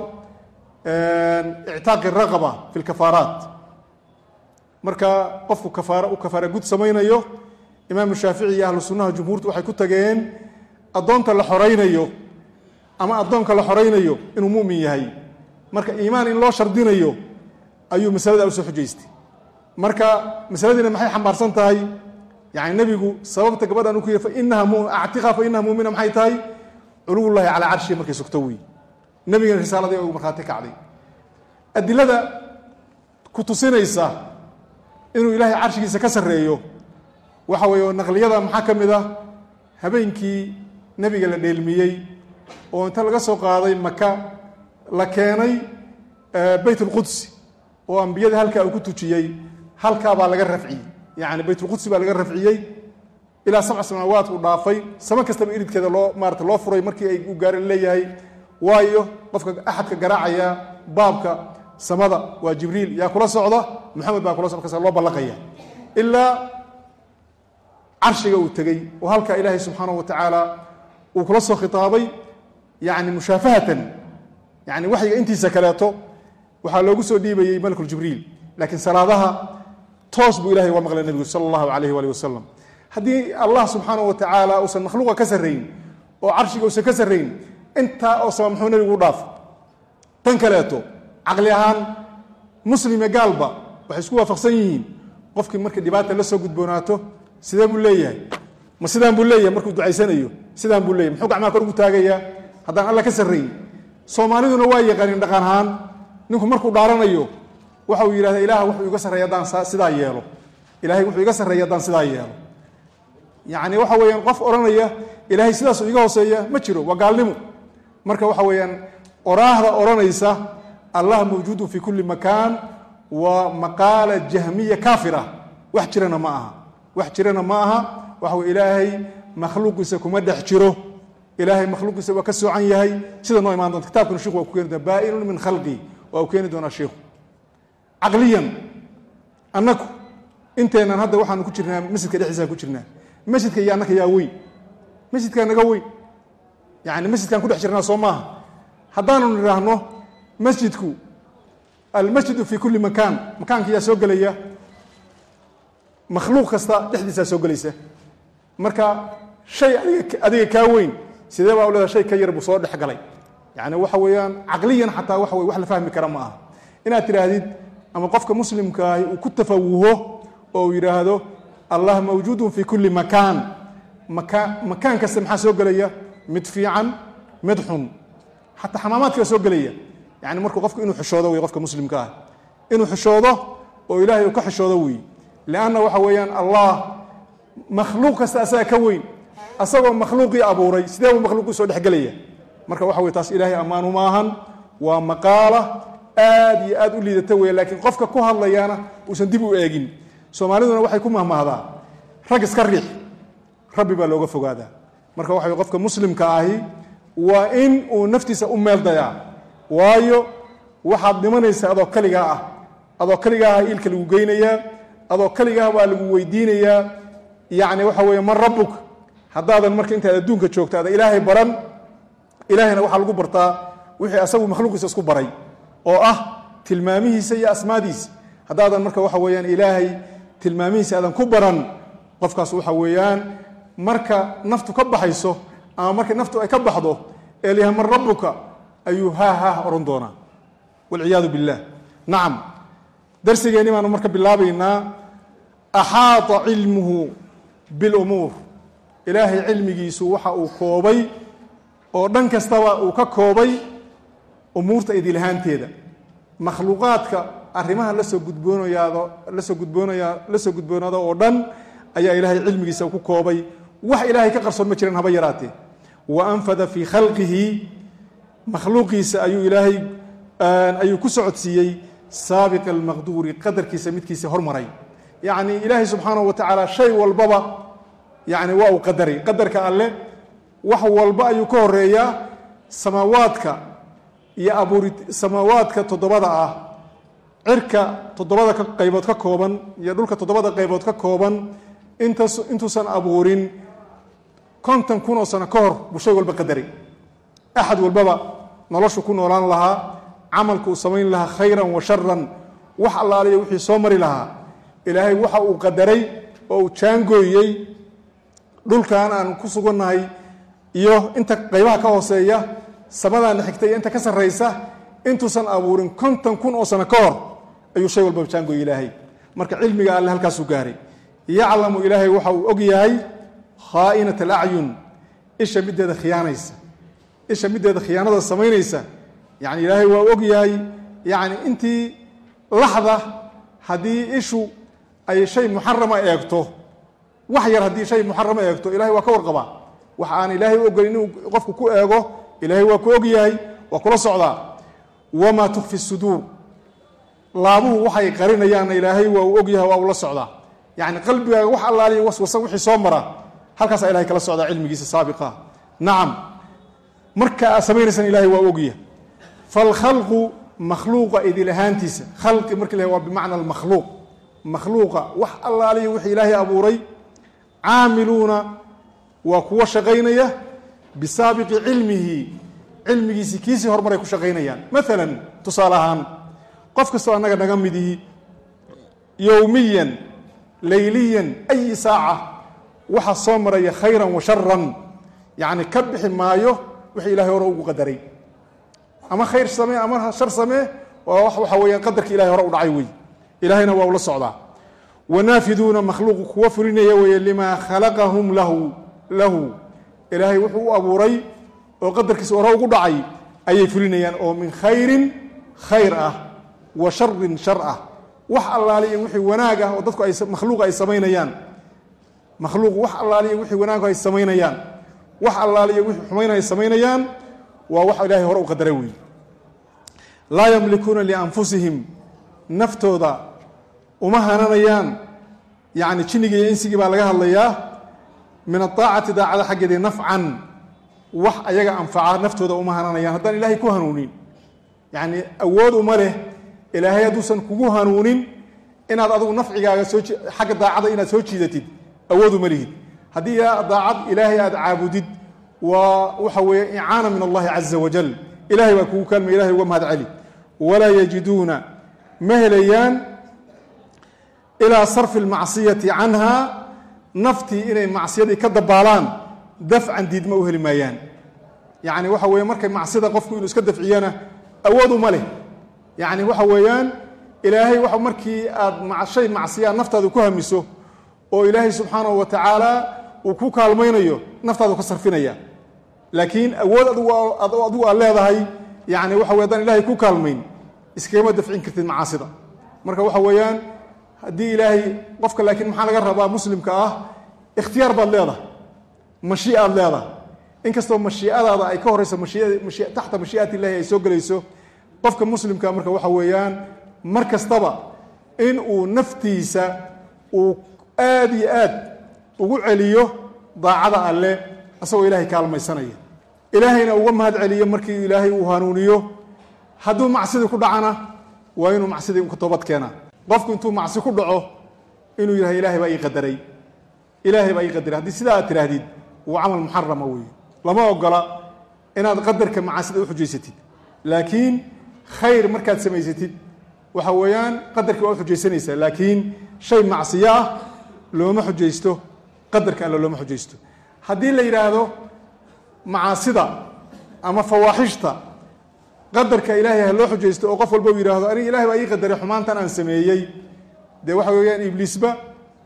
ictaaqi raqaba fi lkafaaraat marka qofku kafaara uu kafaara gud samaynayo imaamu shaafici iyo ahlu sunnaha jumhuurtu waxay ku tageen addoonta la xoraynayo ama addoonka la xoraynayo inuu mu'min yahay marka iimaan in loo shardinayo ayuu masalada usoo xujaystay marka masaladiina maxay xambaarsan tahay yani nebigu sababta gabadhan u ku yiri fainaha actiqa fa inaha mumina maxay tahay culuwullahi calaa carshihi markay sugto wey nebigana risaaladii ugu markhaati kacday adilada ku tusinaysa inuu ilaahay carshigiisa ka sarreeyo waxa weeye naqliyada maxaa ka mid ah habeenkii nebiga la dheelmiyey oo inta laga soo qaaday maka la keenay beyt ulqudsi oo ambiyada halkaa uu ku tujiyey halkaa baa laga rafciyey yani baytulqudsi baa laga rafciyey ilaa sabca samaawaat uu dhaafay samo kastaba iridkeeda loo maarata loo furay markii ay u gaari leeyahay waayo qofka axadka garaacaya baabka samada waa jibriil yaa kula socda maxamed baa kula socda kas loo ballaqaya ilaa carshiga uu tegey oo halkaa ilaahay subxaanahu wa tacaala uu kula soo khitaabay yani mushaafahatan yani waxyiga intiisa kaleeto waxaa loogu soo dhiibayey malkuljibriil laakiin salaadaha toos buu ilahay uga maqlay nebigu sala allahu alayh waalih wasalam haddii allah subxaanahu wa tacaala uusan makhluuqa ka sarrayn oo carshiga uusan ka sarrayn intaa oo sama muxuu nebigu u dhaaf tan kaleeto caqli ahaan muslime gaalba waxay isku waafaqsan yihiin qofkii markii dhibaata la soo gudboonaato sidee buu leeyahay ma sidaan buu leeyahay markuu ducaysanayo sidaan buu leeyahy muxuu gacmaha kor ugu taagayaa haddaan alla ka sarrayn soomaaliduna waa yaqaaniin dhaqan ahaan ninku markuu dhaaranayo waxa uu yidhahda ilaah wuxuu iga sarreeya haddaan sidaa yeelo ilahay wuxuu iga sarreeya haddaan sidaa yeelo yacni waxa weeyaan qof odhanaya ilaahay sidaasuu iga hooseeya ma jiro waa gaalnimo marka waxa weeyaan oraahda odhanaysa allah mawjuudun fi kulli makaan waa maqaala jahmiya kaafira wax jirana ma aha wax jirana ma aha waxa wey ilaahay makhluuqiisa kuma dhex jiro ilaahay makhluuqiisa waa ka soocan yahay sida noo imaan doonta kitabkuna sheiku waa ku keeni doona baa-inun min khalqi waa uu keeni doonaa sheikhu caqliyan annaku inteenan hadda waxaanu ku jirnaa masjidka dhexdiisaan ku jirnaa masjidka iyo annaka yaa weyn masjidkaa naga weyn yani masjidkaan ku dhex jirnaa soo maaha haddaanu nidhaahno masjidku almasjidu fi kulli makaan makaanka yaa soo gelaya makhluuq kasta dhexdiisaa soo gelaysa marka shay adiga adiga kaa weyn sidee baa u leedahay shay ka yar buu soo dhex galay yani waxa weeyaan caqliyan xataa waxa wey wax la fahmi kara ma aha inaad tidhaahdid ama qofka muslimkaahi uu ku tafawuho oo uu yidhaahdo allah mawjuudun fi kulli makaan maka makaan kasta maxaa soo gelaya mid fiican mid xun xataa xamaamaadkaa soo gelaya yani markuu qofku inuu xishoodo wey qofka muslimka ah inuu xishoodo oo ilaahay uu ka xishoodo wey lianna waxa weeyaan allah makhluuq kasta asaga ka weyn asagoo makhluuqii abuuray sidee buu makhluuqii soo dhexgelaya marka waxa wey taas ilaahay ammaanu maahan waa maqaala aad iyo aad u liidata weya laakiin qofka ku hadlayaana uusan dib u eegin soomaaliduna waxay ku mahmahdaa rag iska riix rabbi baa looga fogaadaa marka waxa qofka muslimka ahi waa in uu naftiisa u meel dayaa waayo waxaad dhimanaysaa adoo kaligaa ah adoo kaligaah iilka lagu geynayaa adoo kaligaah baa lagu weydiinayaa yacni waxa weeye man rabbuk haddaadan marka intaad adduunka joogto ada ilaahay baran ilaahayna waxaa lagu bartaa wixii asagu makhluuqiisa isku baray oo ah tilmaamihiisa iyo asmaadiisa haddaadan marka waxa weeyaan ilaahay tilmaamihiisa aadan ku baran qofkaas waxa weeyaan marka naftu ka baxayso ama markay naftu ay ka baxdo ee layahay man rabbuka ayuu haa haah odhan doonaa walciyaadu billaah nacam darsigeenni baanu marka bilaabaynaa axaata cilmuhu bilumuur ilaahay cilmigiisu waxa uu koobay oo dhan kastaba uu ka koobay umuurta idilahaanteeda makhluuqaadka arrimaha lasoo gudboonayaado lasoo gudboonaya lasoo gudboonaado oo dhan ayaa ilaahay cilmigiisa ku koobay wax ilaahay ka qarsoon ma jiran haba yaraatee wa anfada fii khalqihi makhluuqiisa ayuu ilaahay ayuu ku socodsiiyey saabiqa almaqduuri qadarkiisa midkiisa hormaray yacni ilaahay subxaanahu wa tacaala shay walbaba yani waa uu qadaray qadarka alle wax walba ayuu ka horeeyaa samaawaadka iyo abuuri samaawaadka toddobada ah cirka toddobada ka qaybood ka kooban iyo dhulka toddobada qaybood ka kooban intas intuusan abuurin konton kun oo sano ka hor buu shay walba qadaray axad walbaba noloshu ku noolaan lahaa camalka uu samayn lahaa khayran wa sharan wax allaaliya wixii soo mari lahaa ilaahay waxa uu qadaray oo uu jaangooyey dhulkan aan ku sugannahay iyo inta qaybaha ka hooseeya samadaana xigta iyo inta ka sarraysa intuusan abuurin konton kun oo sano ka hor ayuu shay walba jaangooyey ilaahay marka cilmiga alle halkaasuu gaaray yaclamu ilaahay waxa uu og yahay khaa'inat alacyun isha middeeda khiyaanaysa isha middeeda khiyaanada samaynaysa yani ilaahay waa og yahay yani intii laxda haddii ishu ay shay muxarama eegto wax yar haddii shay muxarama eegto ilahay waa ka warqabaa wax aan ilaahay u ogolin inuu qofku ku eego ilaahay waa ku og yahay waa kula socdaa wamaa tukfi suduur laabuhu waxay qarinayaanna ilaahay waa uu og yahay waa uu la socdaa yani qalbigaaga wax allaaliya waswasa wixii soo mara halkaasaa ilahay kala socdaa cilmigiisa saabiqa nacam marka aad samaynaysan ilahay waa ogyahay falkhalqu makhluuqa idil ahaantiisa khalqi marki la waa bimacna almakhluuq makhluuqa wax allaaliya wixii ilaahay abuuray caamiluuna waa kuwa shaqaynaya bisaabiqi cilmihi cilmigiisii kiisii horumaray ku shaqaynayaan maalan tusaale ahaan qof kastoo annaga naga midihi yowmiyan layliyan ayi saaca waxa soo maraya khayran wa sharan yacni ka bixi maayo wixii ilahay hore ugu qadaray ama khayr samee ama shar samee waa waxa weeyaan qadarki ilahay hore u dhacay wey ilahayna waa ula socdaa wanaafiduuna makhluuqu kuwa fulinaya weeye limaa khalaqahum lahu lahu ilaahay wuxuu u abuuray oo qadarkiisa hore ugu dhacay ayay fulinayaan oo min khayrin khayr ah wa sharin shar ah wax allaaliya wixii wanaag ah oo dadku ay makhluuqa ay samaynayaan makhluuq wax allaaliya wixii wanaag ay samaynayaan wax allaaliya wixii xumayn ay samaynayaan waa wax ilaahay hore u qadaray weeye laa yamlikuuna lianfusihim naftooda uma hananayaan yacni jinnigii iyo insigii baa laga hadlayaa min aaacati daacada xaggeedii nafcan wax ayaga anfaca naftooda uma hananayaan haddaan ilaahay ku hanuunin yacni awood uma leh ilaahay hadduusan kugu hanuunin inaad adigu nafcigaaga soo xagga daacada inaad soo jiidatid awood uma lihid haddii daacad ilaahay aad caabudid waa waxa weeye icaana min allahi caza wajal ilahay baa kugu kaalmay ilahay uga mahad celi walaa yajiduuna ma helayaan ilaa sarfi اlmacsiyati canha naftii inay macsiyadii ka dabaalaan dafcan diidma u heli maayaan yacni waxa weeye markay macsida qofku inuu iska dafciyana awood uma leh yacni waxa weeyaan ilaahay wa markii aad shay macsiyaa naftaadu ku hamiso oo ilaahay subxaanahu wa tacaala uu ku kaalmaynayo naftaadu ka sarfinaya laakiin awood adigu aad leedahay yani waxa wey adaan ilahay ku kaalmayn iskagama dafcin kartid macaasida marka waxa weeyaan haddii ilaahay qofka laakiin maxaa laga rabaa muslimka ah ikhtiyaar baad leedahay mashiia aad leedahay inkastoo mashiicadaada ay ka horeyso taxta mashii'at illahi ay soo gelayso qofka muslimka marka waxa weeyaan mar kastaba in uu naftiisa uu aad iyo aad ugu celiyo daacada alle asagoo ilaahay kaalmaysanaya ilaahayna uga mahad celiyo markii ilaahay uu hanuuniyo hadduu macsidii ku dhacana waa inuu macsidii ka toobad keenaa qofku intuu macsi ku dhaco inuu yidhahdo ilahay baa ii qadaray ilaahay baa ii qadaray haddii sidaa aad tidhaahdid waa camal muxarama weeye lama ogola inaad qadarka macaasida u xujaysatid laakiin khayr markaad samaysatid waxa weeyaan qadarkii waa u xujaysanaysaa laakiin shay macsiyo ah looma xujaysto qadarka alle looma xujaysto haddii la yidhaahdo macaasida ama fawaaxishta qadarka ilaahay ha loo xujaysto oo qof walba u yidhaahdo aniga ilahay baa ii qadaray xumaantan aan sameeyey dee waxa weeyaan ibliisba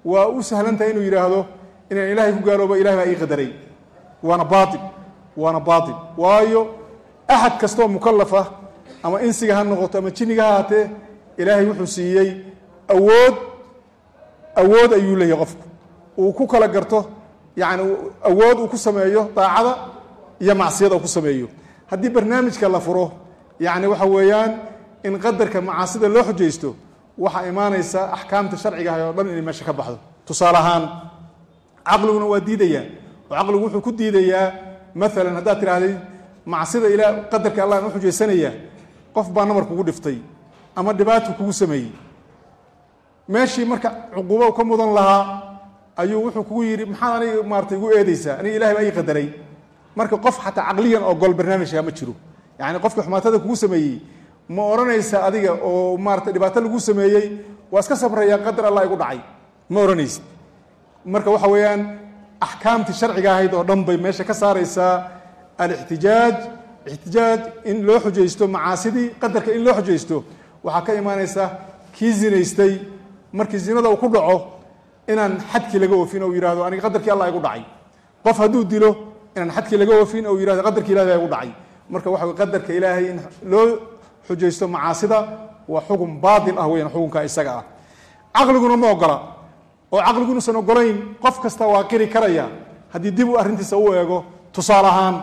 waa u sahlan tahay inuu yidhaahdo inaan ilaahay ku gaaloobo ilahay baa ii qadaray waana baail waana baail waayo axad kastaoo mukalaf ah ama insiga ha noqoto ama jinniga ha haatee ilaahay wuxuu siiyey awood awood ayuu leeyahay qofku uu ku kala garto yacni awood uu ku sameeyo daacada iyo macsiyada uu ku sameeyo haddii barnaamijka la furo yacni waxa weeyaan in qadarka macaasida loo xujaysto waxaa imaanaysa axkaamta sharciga ah oo dhan inay meesha ka baxdo tusaale ahaan caqliguna waa diidayaa oo caqligu wuxuu ku diidayaa maalan haddaad tidhaahdid macsida ilaa qadarka allah aan u xujaysanaya qof baa namar kugu dhiftay ama dhibaatu kugu sameeyey meeshii marka cuquubo ka mudan lahaa ayuu wuxuu kugu yidhi maxaad aniga maaratay igu eedaysaa aniga ilahay baa ii qadaray marka qof xataa caqliyan ogol barnaamijka ma jiro yacni qofka xumaatada kugu sameeyey ma odhanaysa adiga oo maarata dhibaato lagu sameeyey waa iska sabrayaa qadar allah igu dhacay ma odhanaysid marka waxa weeyaan axkaamtii sharciga ahayd oo dhan bay meesha ka saaraysaa alixtijaaj ixtijaaj in loo xujaysto macaasidii qadarka in loo xujaysto waxaa ka imaanaysa kii zinaystay markii zinada uu ku dhaco inaan xadkii laga oofin oo yihahdo aniga qadarkii allah igu dhacay qof hadduu dilo inaan xadkii laga oofin oo yihahdo qadarkii ilahay baa igu dhacay marka waxa wey qadarka ilaahay in loo xujaysto macaasida waa xukun baatil ah weyan xukunka isaga ah caqliguna ma ogola oo caqligu inuusan ogolayn qof kasta waa qiri karaya haddii dib u arrintiisa u eego tusaale ahaan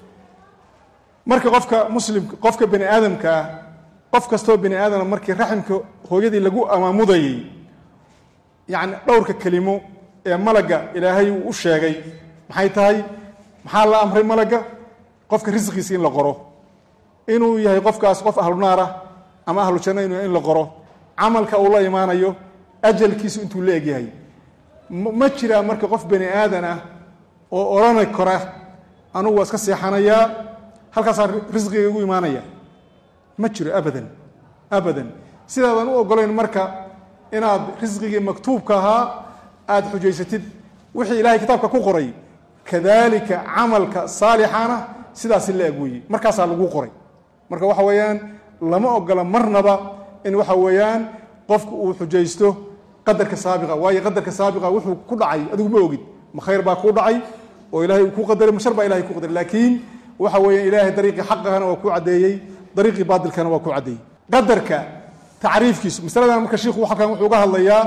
marka qofka muslimka qofka bani aadamka ah qof kastoo bani aadama markii raximka hooyadii lagu amaamudayey yacni dhowrka kelimo ee malagga ilaahay uu u sheegay maxay tahay maxaa la amray malagga qofka risqiisa in la qoro inuu yahay qofkaas qof ahlu naar ah ama ahlu janna inu in la qoro camalka uu la imaanayo ajalkiisu intuu la egyahay ma jiraa marka qof bani aadan ah oo odhani kara anugu waa iska seexanayaa halkaasaa risqiga igu imaanaya ma jiro abadan abadan sidaadan u ogolayn marka inaad risqigii maktuubka ahaa aada xujaysatid wixii ilahay kitaabka ku qoray kadalika camalka saalixana sidaasi la eg weeye markaasaa lagu qoray marka waxa weeyaan lama ogola marnaba in waxa weeyaan qofku uu xujaysto qadarka saabiqa waayo qadarka saabiqa wuxuu ku dhacay adigu ma ogid ma khayr baa kuu dhacay oo ilahay uu ku qadaray ma shar baa ilahay ku qadaray laakiin waxa weeyaan ilaahay dariiqii xaqahana waa ku caddeeyey dariiqii baatilkana waa ku caddeeyey qadarka tacriifkiisu masaladan marka shiikhu halkan wuxuu uga hadlayaa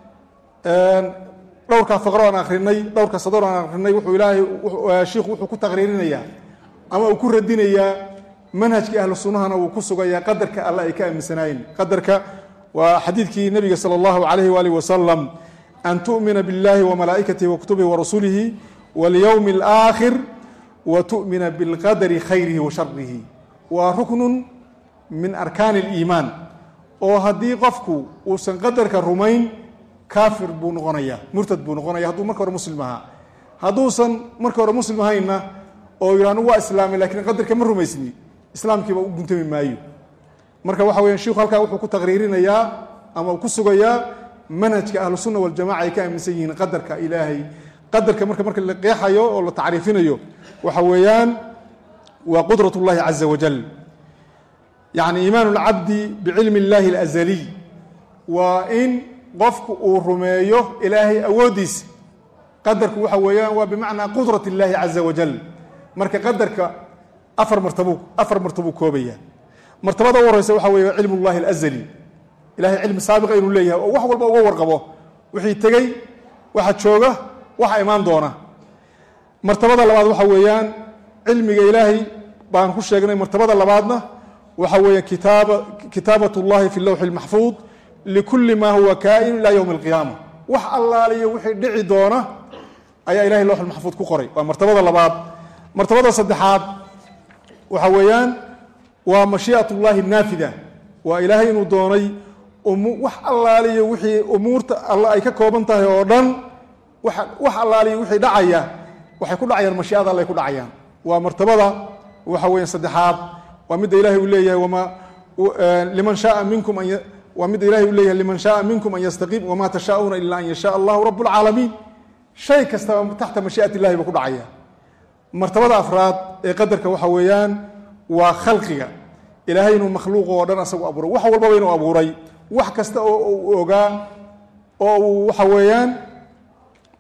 dhowrkaa faqro aan akrinay dhowrka sador aan akrinay wuxuu ilaahay shiikhu wuxuu ku taqriirinayaa ama uu ku radinayaa manhajkii ahlu sunnahana wuu ku sugayaa qadarka alle ay ka aaminsanaayeen qadarka waa xadiidkii nabiga sala allahu calayhi waalihi wasalam an tu'mina biاllahi wamalaa'ikatihi wakutubihi warasulihi walyowmi alaakhir wa tu'mina bilqadari khayrihi wa sharihi waa ruknun min arkaani اliimaan oo haddii qofku uusan qadarka rumayn kaafir buu noqonaya murtad buu noqonaya hadduu marka hore muslim ahaa hadduusan marka hore muslim ahaynna oo yidha anugu waa islaamay lakiin qadarka ma rumaysni islaamkiiba u guntami maayo marka waxa weya shiku halkaa wuxuu ku taqriirinayaa ama ku sugayaa manhajka ahlu sunna waljamaca ay ka aaminsan yihiin qadarka ilaahay qadarka marka marka la qeexayo oo la tacriifinayo waxa weeyaan waa qudrat اllahi caza wajal yani iimaan اlcabdi bicilmi اllahi اlazaliy waa in qofku uu rumeeyo ilaahay awooddiisa qadarku waxa weeyaan waa bimacnaa qudrat اllahi caza wajal marka qadarka afar martabu afar martabuu koobaya martabada u horeysa waxa weeye cilm اllahi اlazali ilahay cilmi saabiqa inuu leeyahay oo wax walba uga warqabo wixii tegey waxa jooga waxa imaan doona martabada labaad waxa weeyaan cilmiga ilaahay baan ku sheegnay martabada labaadna waxa weeye kitaaba kitaabat اllahi fi lowxi اlmaxfuud likuli ma huwa kaa'inu ila ywmi اlqiyaama wax allaaliyo wixii dhici doona ayaa ilahay lowx maxfuud ku qoray waa martabada labaad martabada saddexaad waxa weeyaan waa mashii'at اllahi naafida waa ilaahay inuu doonay wax allaaliyo wixii umuurta alla ay ka kooban tahay oo dhan wax allaaliyo wixii dhacaya waxay ku dhacayaan mashii'ada alle ay ku dhacayaan waa martabada waxa weya saddexaad waa midda ilahay uu leeyahay wama liman shaaa minkum an waa midda ilahay uu leeyahay liman shaaa minkum an yastaqiim wama tashaa'uuna ila an yashaa allahu rabb اlcaalamiin shay kastaba taxta mashii'at illahi ba ku dhacaya martabada afraad ee qadarka waxa weeyaan waa khalqiga ilaahay inuu makhluuq oo dhan asagu abuuray wax walbaba inuu abuuray wax kasta oo uu ogaa oo uu waxa weeyaan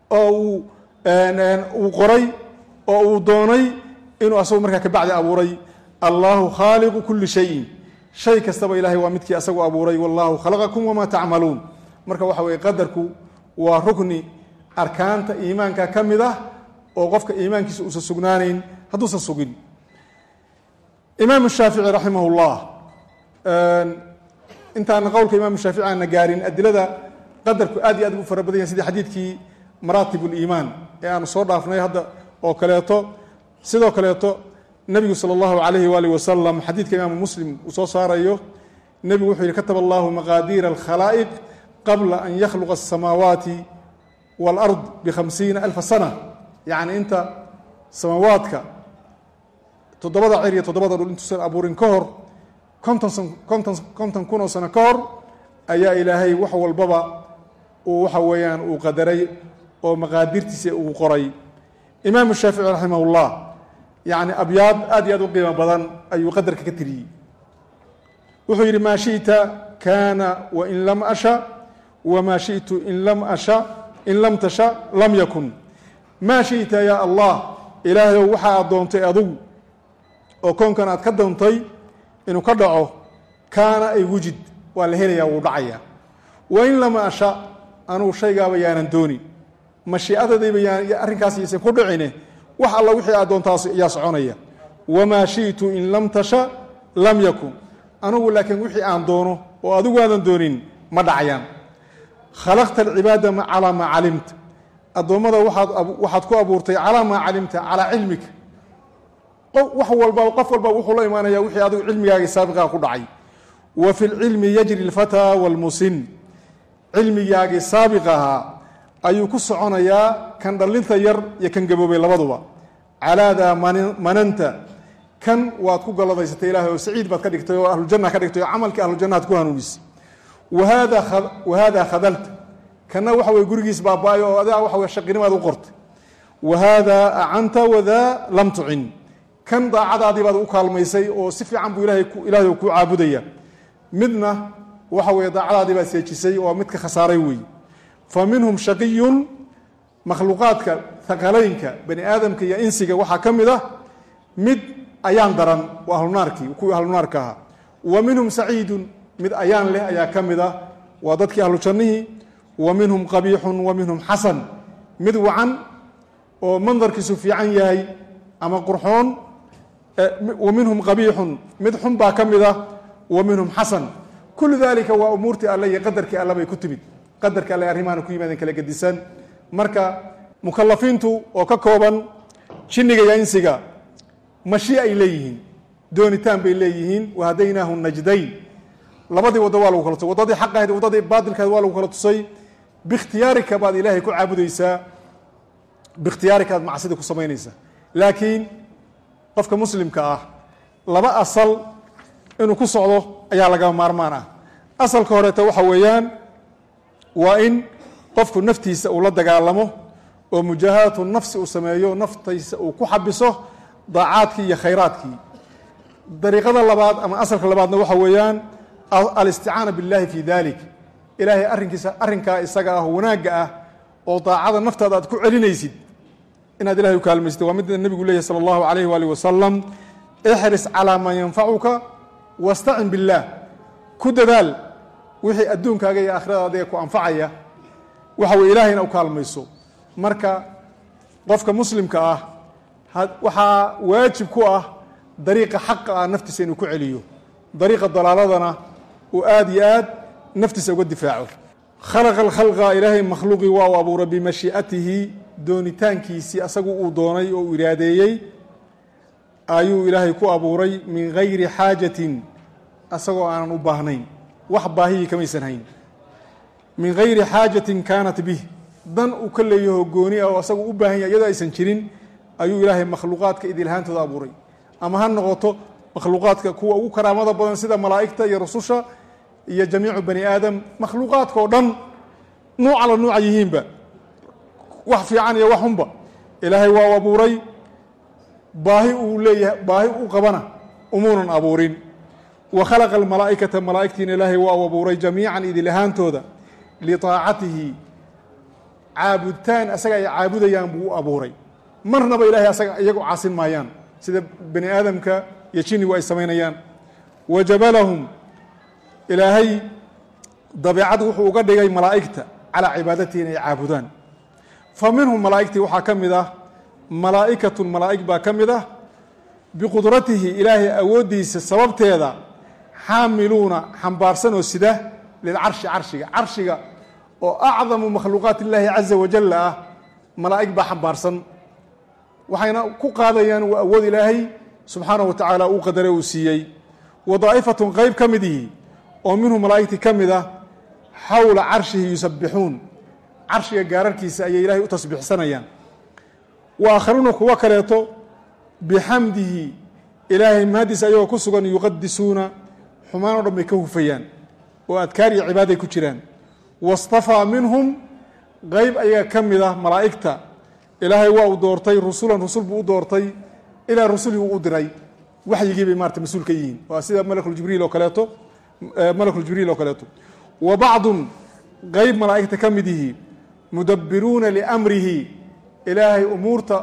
oo uu uu qoray oo uu doonay inuu asagu markaa kabacdi abuuray allahu khaaliqu kuli shayin shay kastaba ilahay waa midkii asagu abuuray wallahu khalaqakum wamaa tacmaluun marka waxa weye qadarku waa rukni arkaanta iimaanka ka mid ah oo qofka iimaankiisa uusan sugnaanayn hadduusan sugin imaam shaafici raximah llah intaana qowlka imaam shaafici aana gaarin adilada qadarku aad iyo aad ugu fara badan yahay sidii xadiidkii maraatib liimaan ee aanu soo dhaafnay hadda oo kaleeto sidoo kaleeto nebigu sala allahu calayhi waalihi wasalam xadiidka imaamu muslim uu soo saarayo nebigu wuxuu yihi kataba allahu maqaadiira alkhalaa'iq qabla an yakhluqa asamaawaati waalard bikhamsiina alfa sana yacni inta samaawaadka toddobada cer iyo toddobada dhul intuusan abuurin ka hor konton konton konton kun oo sano ka hor ayaa ilaahay wax walbaba uu waxa weeyaan uu qadaray oo maqaadirtiisa uu qoray imaamu shaafici raximah ullah yacni abyaad aad iyo aad u qiimo badan ayuu qadarka ka tiriyey wuxuu yidhi maa shiئta kana wain lam asha wmaa shiئtu in lam asha in lam tasha lam yakun maa shiئta ya allah ilaahayow waxaa aad doontay adugu oo koonkan aad ka doontay inuu ka dhaco kaana ay wujid waa la helayaa wuu dhacaya wain lam asha anugu shaygaaba yaanan doonin mashiicadadayba yaan arrinkaas yaysan ku dhicine wax alla wixii aad doontaas yaa soconaya wamaa shiئtu in lam tasha lam yakun anugu laakiin wixii aan doono oo adigu aadan doonin ma dhacayaan khalaqta alcibaada calaa maa calimta addoommada waxaad ku abuurtay calaa maa calimta calaa cilmika wax walba qof walba wuxuu la imaanaya wixii adigu cilmigaagii saabiqaa ku dhacay wa fi lcilmi yajri اlfataa wاlmusin cilmigaagii saabiq ahaa ayuu ku soconayaa kan dhallinta yar iyo kan gaboobay labaduba calaadaa mananta kan waad ku galladaysatay ilahay oo saciid baad ka dhigtay oo ahlujanna ka dhigtay oo camalkii ahlujannaad ku hanuunisay wahaadaa khadalta kanna waxa weye gurigiis baaba-ay oo adaa waxa wey shaqinimaad u qortay wahaadaa acanta wadaa lam tucin kan daacadaadii baad u kaalmaysay oo si fiican buu ilahay ilaahay kuu caabudaya midna waxa weeye daacadaadii baad seejisay oo midka khasaaray weeye fa minhum shaqiyun makhluuqaadka haqalaynka bani aadamka iyo insiga waxaa ka mid ah mid ayaan daran waa ahlunaarkii kuwii ahlunaarka ahaa wa minhum saciidun mid ayaan leh ayaa ka mid ah waa dadkii ahlu jannihii wa minhum qabiixun wa minhum xasan mid wacan oo mandarkiisu fiican yahay ama qurxoon wa minhum qabiixun mid xun baa ka mid ah wa minhum xasan kullu dalika waa umuurtii alle iyo qadarkii alle bay ku timid qadarka alle arrimaana ku yimaadeen kala gedisan marka mukalafiintu oo ka kooban jinniga iyo insiga mashi ay leeyihiin doonitaan bay leeyihiin wahadaynaahu najdayn labadii waddo waa lagu kala tusay waddadii xaq ahayd waddadii baadilkahayd waa lagu kala tusay biikhtiyaarika baad ilaahay ku caabudaysaa biikhtiyaarika aad macsida ku samaynaysaa laakiin qofka muslimka ah laba asal inuu ku socdo ayaa lagama maarmaan ah asalka horeeta waxa weeyaan waa in qofku naftiisa uu la dagaalamo oo mujaahadatu nafsi uu sameeyo naftaysa uu ku xabiso daacaadkii iyo khayraadkii dariiqada labaad ama asalka labaadna waxa weeyaan alisticaana biاllahi fi dalik ilaahay arrinkiisa arrinkaa isaga ah wanaagga ah oo daacada naftaada aad ku celinaysid inaad ilahay u kaalmaysid waa midda nebigu leeyahy salى اllahu alayh waalih wasalam ixris calaa maa yanfacuka wastacin biاllah ku dadaal wixii adduunkaaga iyo aakhiradaadiga ku anfacaya waxa weye ilahayna u kaalmayso marka qofka muslimka ah waxaa waajib ku ah dariiqa xaqa ah naftiisa inuu ku celiyo dariiqa dalaaladana uu aada iyo aad naftiisa uga difaaco khalaqa alkhalqa ilaahay makhluuqii waa u abuuray bimashii'atihi doonitaankiisii asagu uu doonay oo uu iraadeeyey ayuu ilaahay ku abuuray min gayri xaajatin asagoo aanan u baahnayn wax baahihii kamaysan hayn min gayri xaajatin kaanat bih dan uu ka leeyaho gooni ah oo asagu u baahan yahay iyadoo aysan jirin ayuu ilaahay makhluuqaadka idilhaantooda abuuray ama ha noqoto makhluuqaadka kuwa ugu karaamada badan sida malaa'igta iyo rususha iyo jamiicu bani aadam makhluuqaadka oo dhan nuuca la nuuca yihiinba wax fiican iyo wax xunba ilaahay waa u abuuray baahi uu leeyahay baahi u qabana umuunan abuurin wa khalaqa almalaa'ikata malaa'igtiina ilaahay waa u abuuray jamiican idil ahaantooda liaacatihi caabuditaan asaga ay caabudayaan buu u abuuray marnaba ilahay asaga iyagu caasin maayaan sida bani aadamka iyo jinnigu ay samaynayaan wa jabalahum ilaahay dabeicad wuxuu uga dhigay malaa'igta calaa cibaadatihi inay caabudaan fa minhum malaa'igtii waxaa ka mid ah malaa'ikatun malaa'ig baa ka mid ah biqudratihi ilaahay awooddiisa sababteeda xaamiluuna xambaarsan oo sida lilcarshi carshiga carshiga oo acdamu makhluuqaat illaahi caza wajalla ah malaa'ig baa xambaarsan waxayna ku qaadayaan waa awood ilaahay subxaanahu wa tacaala uu qadare uu siiyey wa daa'ifatun qeyb ka midihi oo minhu malaa'igtii ka mid ah xawla carshihi yusabbixuun carshiga gaararkiisa ayay ilaahay u tasbiixsanayaan wa aakharuuna kuwo kaleeto bixamdihi ilaahay mahaddiisa ayagoo ku sugan yuqadisuuna xumaan o dhan bay ka hufayaan oo adkaar iyo cibaaday ku jiraan wastafaa minhum qeyb ayaga ka mid ah malaa'igta ilaahay waa uu doortay rusulan rusul buu u doortay ilaa rusulii uu u diray waxyigii bay maarata mas-uul ka yihiin waa sida malakuljibriil oo kaleeto malakuljibriil oo kaleeto wa bacdun qeyb malaa'igta ka mid yihi mudabbiruuna liamrihi ilaahay umuurta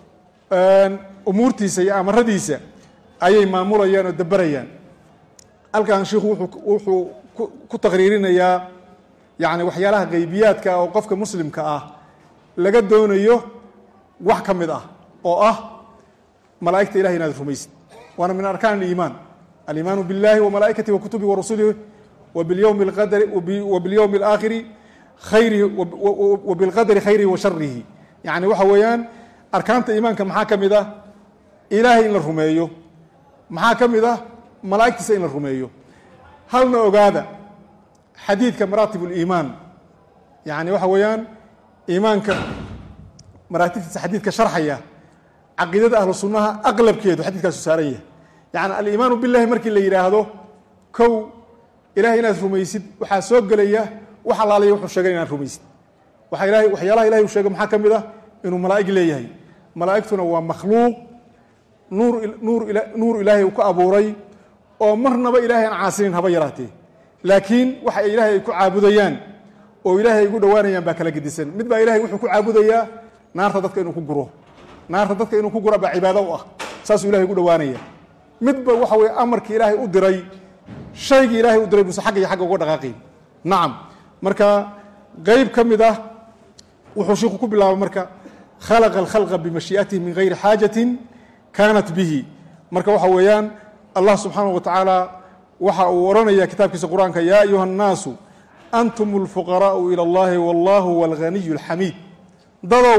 umuurtiisa iyo amaradiisa ayay maamulayaan oo daberayaan halkan shiikhu wuxuu ku taqriirinayaa yani waxyaalaha geybiyaadka oo qofka muslimka ah laga doonayo wax ka mid ah oo ah malaa'igta ilahay inaad rumaysid waana min arkaan aliimaan aliimaanu biاllahi wamalaa'ikatihi wa kutubihi wa rusulihi wa bilyowmi اlqadari wa bilyowmi اlaakhiri khayrihi wa bilqadari khayrihi wa sharihi yani waxa weeyaan arkaanta iimaanka maxaa ka mid ah ilaahay in la rumeeyo maxaa ka mid ah malaa'igtiisa in la rumeeyo halna ogaada xadiidka maraatib اliimaan yani waxa weeyaan iimaanka maraatibtiisa xadiidka sharxaya caqiidada ahlu sunnaha aqlabkeedu xadiidkaasu saaran yahay yani aliimaanu billahi markii la yidhaahdo kow ilahay inaad rumaysid waxaa soo gelaya wax alaalaya wuxuu sheegay inaad rumaysid waxa ilahay waxyaalaha ilahay uu sheegay maxaa ka mid ah inuu malaa'ig leeyahay malaa'igtuna waa makhluuq nuur nuur nuur ilaahay uu ka abuuray oo marnaba ilahay aan caasinin haba yaraatee laakiin waxa ay ilaahay ay ku caabudayaan oo ilaahay ay ugu dhowaanayaan baa kala gedisan mid baa ilahay wuxuu ku caabudayaa naarta dadka inuu ku guro naarta dadka inuu ku gura baa cibaado u ah saasuu ilahay ugu dhowaanaya midba waxa weye amarkii ilaahay u diray shaygii ilaahay u diray buse xagga iyo xagga uga dhaqaaqay nacam marka qeyb ka mid ah wuxuu shiiku ku bilaabay marka khalaqa alkhalqa bimashii'atihi min gayri xaajatin kaanat bihi marka waxa weeyaan allah subxaanahu wa tacaala waxa uu odhanaya kitaabkiisa qur-aanka yaa ayuha annaasu antum اlfuqaraءu ilى اllahi wallahu huwa alghaniy اlxamiid dadow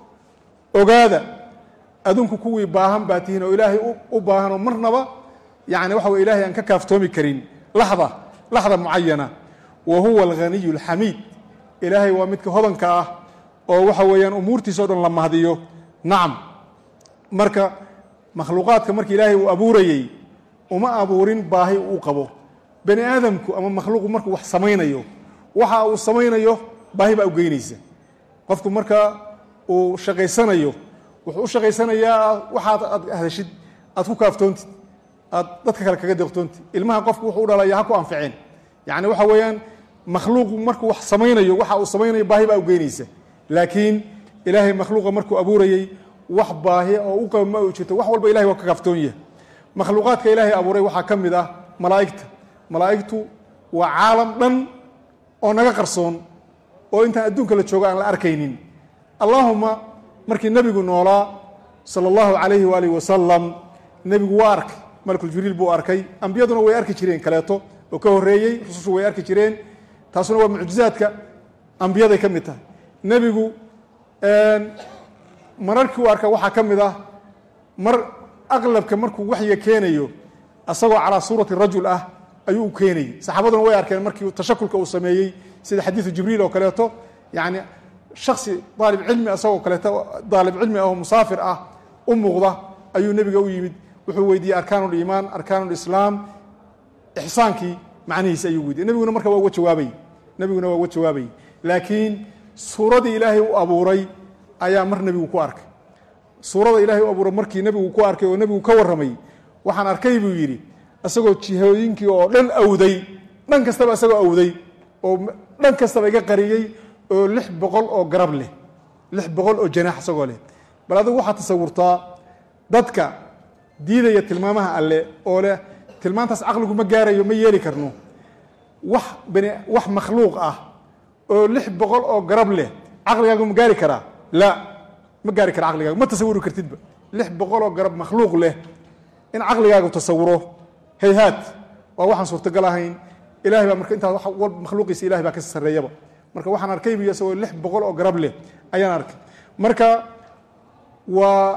ogaada adunku kuwii baahan baa tihiin oo ilaahay u baahan oo marnaba yani waxa wey ilahay aan ka kaaftoomi karin laxda laxda mucayana wa huwa alghaniy اlxamiid ilaahay waa midka hodanka ah oo waxa weeyaan umuurtiisa o dhan la mahdiyo nacam marka makhluuqaadka markii ilaahay uu abuurayey uma abuurin baahi uu qabo bani aadamku ama makhluuqu markuu wax samaynayo waxa uu samaynayo baahi baa u geynaysa qofku marka uu shaqaysanayo wuxuu u shaqaysanayaa waxaad aad hadashid aad ku kaaftoontid aad dadka kale kaga deeqtoontid ilmaha qofku wuxuu u dhalaya ha ku anficeen yacni waxa weeyaan makhluuqu markuu wax samaynayo waxa uu samaynayo baahi baa u geynaysa laakiin ilaahay makhluuqa markuu abuurayey wax baahi oo u qaba ma u jirto wax walba ilahay waa ka kaaftoon yahay makhluuqaadka ilaahay abuuray waxaa ka mid ah malaa'igta malaa'igtu waa caalam dhan oo naga qarsoon oo intaan adduunka la joogo aan la arkaynin allaahuma markii nebigu noolaa sala allahu calayhi waalihi wasalam nebigu waa arkay malakuljibriil buu arkay ambiyaduna way arki jireen kaleeto oo ka horreeyey rusushu way arki jireen taasuna waa mucjizaadka ambiyaday ka mid tahay nebigu mararkii u arka waxaa ka mid ah mar aqlabka markuu waxyiga keenayo asagoo calaa suurati rajul ah ayuu u keenayey saxaabaduna way arkeen markii tashakulka uu sameeyey sida xadiidu jibriil oo kaleeto yani shaksi daalib cilmi asagoo kaleeto daalib cilmi ah oo musaafir ah u muuqda ayuu nebiga u yimid wuxuu weydiiyey arkaan liimaan arkaan lislaam ixsaankii macnihiisi ayuu weydiye nebiguna marka waa uga jawaabay nebiguna waa uga jawaabayy laakiin suuradii ilaahay u abuuray ayaa mar nebigu ku arkay suurada ilaahay u abuuray markii nebigu ku arkay oo nebigu ka warramay waxaan arkay buu yidhi isagoo jihooyinkii oo dhan awday dhan kastaba isagoo awday oo dhan kastaba iga qariyey oo lix boqol oo garab leh lix boqol oo janaax isagoo leh bal adigu waxaad tasawurtaa dadka diidaya tilmaamaha alle oo leh tilmaantaas caqligu ma gaarayo ma yeeli karno wax bani wax makhluuq ah oo lix boqol oo garab leh caqligaagu ma gaari karaa la ma gaari kara caqligaagu ma tasawuri kartidba lix boqol oo garab makhluuq leh in caqligaagu tasawuro hayhaad waa waxaan suurtagal ahayn ilahay baa marka intaas wa makhluuqiisa ilahay baa ka sarreeyaba marka waxaan arkay biyo isagoo lix boqol oo garab leh ayaan arkay marka waa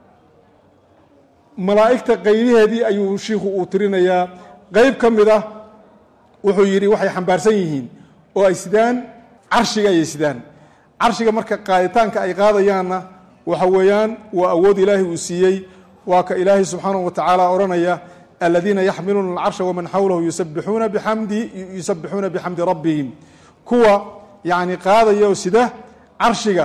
malaa'igta qaybiheedii ayuu shiikhu uu tirinayaa qeyb ka mid ah wuxuu yidhi waxay xambaarsan yihiin oo ay sidaan carshiga ayay sidaan carshiga marka qaaditaanka ay qaadayaanna waxa weeyaan waa awood ilaahay uu siiyey waa ka ilaahay subxaanahu wa tacaala odhanaya aladiina yaxmiluuna alcarsha waman xawlahu yusabixuuna bixamdi yusabixuuna bixamdi rabbihim kuwa yacni qaadaya oo sida carshiga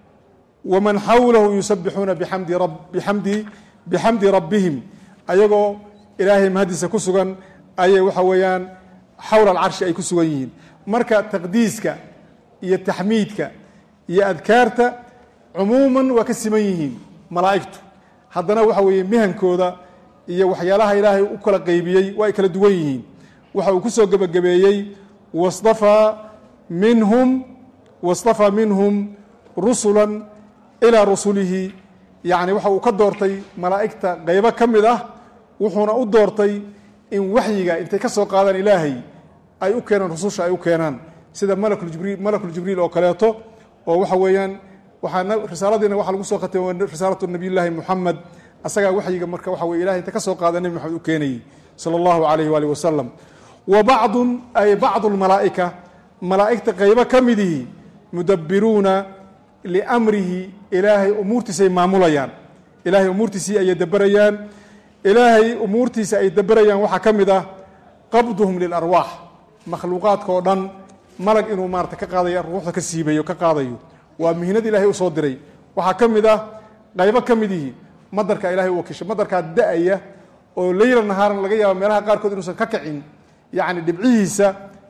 waman xawlahu yusabixuuna bixamdi rab bixamdi bixamdi rabbihim ayagoo ilaahay mahadiisa ku sugan ayay waxa weeyaan xawla alcarshi ay ku sugan yihiin marka taqdiiska iyo taxmiidka iyo adkaarta cumuuman waa ka siman yihiin malaa'igtu haddana waxa weeye mihankooda iyo waxyaalaha ilaahay u kala qeybiyey waa ay kala duwan yihiin waxa uu ku soo gebagabeeyey wastafaa minhum wastafaa minhum rusula ilaa rusulihi yacni waxa uu ka doortay malaa'igta qeybo ka mid ah wuxuuna u doortay in waxyiga intay ka soo qaadaan ilaahay ay u keenaan rususha ay u keenaan sida malakuljibriil malakuljibriil oo kaleeto oo waxa weeyaan waxaa risaaladiina waxaa lagu soo khatimay risaalatu nabiyullaahi muxamed asagaa waxyiga marka waxa weye ilahay inta ka soo qaada nebi maxamed u keenayey sala allahu calayh waali wasalam wa bacdun ay bacdu lmalaa'ika malaa'igta qeybo ka midihi mudabbiruuna liamrihi ilaahay umuurtiisa ay maamulayaan ilaahay umuurtiisii ayay daberayaan ilaahay umuurtiisa ay daberayaan waxaa ka mid ah qabduhum lilarwaax makhluuqaadka oo dhan malag inuu maarata ka qaadayo ruuxda ka siibayo ka qaadayo waa mihnad ilaahay u soo diray waxaa ka mid ah qaybo ka midihi madarka ilahay u wakiishay madarkaa da-aya oo leyla nahaaran laga yaaba meelaha qaarkood inuusan ka kacin yacni dhibcihiisa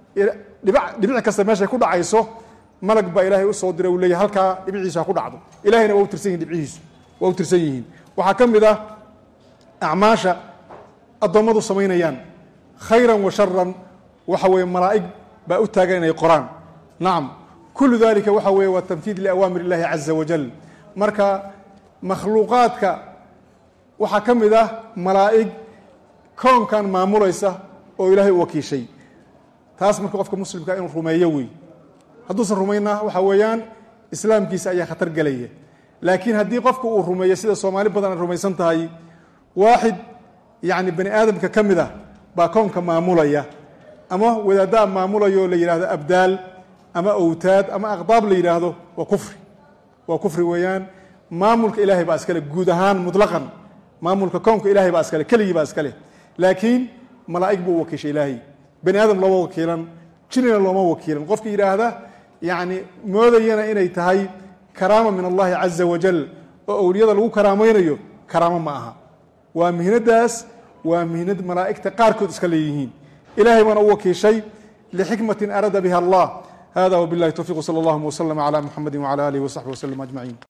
dhibic kasta meeshay ku dhacayso malag baa ilaahay usoo diray uu leeyahy halkaa dhibciisa ha ku dhacdo ilahayna waa u tirsan yihin dhibcihiisu waa u tirsan yihiin waxaa ka mid ah acmaasha addoommadu samaynayaan khayran wa sharan waxa weeye malaa'ig baa u taagan inay qoraan nacam kullu dalika waxa weeye waa tanfiid liawaamir illahi caza wajal marka makhluuqaadka waxaa ka mid ah malaa'ig koonkan maamulaysa oo ilaahay u wakiishay taas marka qofka muslimka inuu rumeeyo wey hadduusan rumayna waxa weeyaan islaamkiisa ayaa khatar gelaya laakiin haddii qofka uu rumeeyo sida soomaali badan ay rumaysan tahay waaxid yacni bani aadamka ka mid ah baa koonka maamulaya ama wadaaddaa maamulayo oo la yidhahdo abdaal ama owtaad ama aqdaab la yidhaahdo waa kufri waa kufri weeyaan maamulka ilaahay baa iskale guud ahaan mutlaqan maamulka koonka ilahay baa iskale keligii baa iskale laakiin malaa'ig buu u wakiishay ilaahay bani aadam looma wakiilan jinina looma wakiilan qofka yidhaahda yacni moodayana inay tahay karaama min allahi caza wajal oo owliyada lagu karaamaynayo karaamo ma aha waa mihnadaas waa mihnad malaa'igta qaarkood iska leeyihiin ilahay baana u wakiishay lixikmatin araada biha allah hada wbillahi towfiq sala allahuma wslama cala muxamadi wcala alihi wasaxbi waslm ajmaciin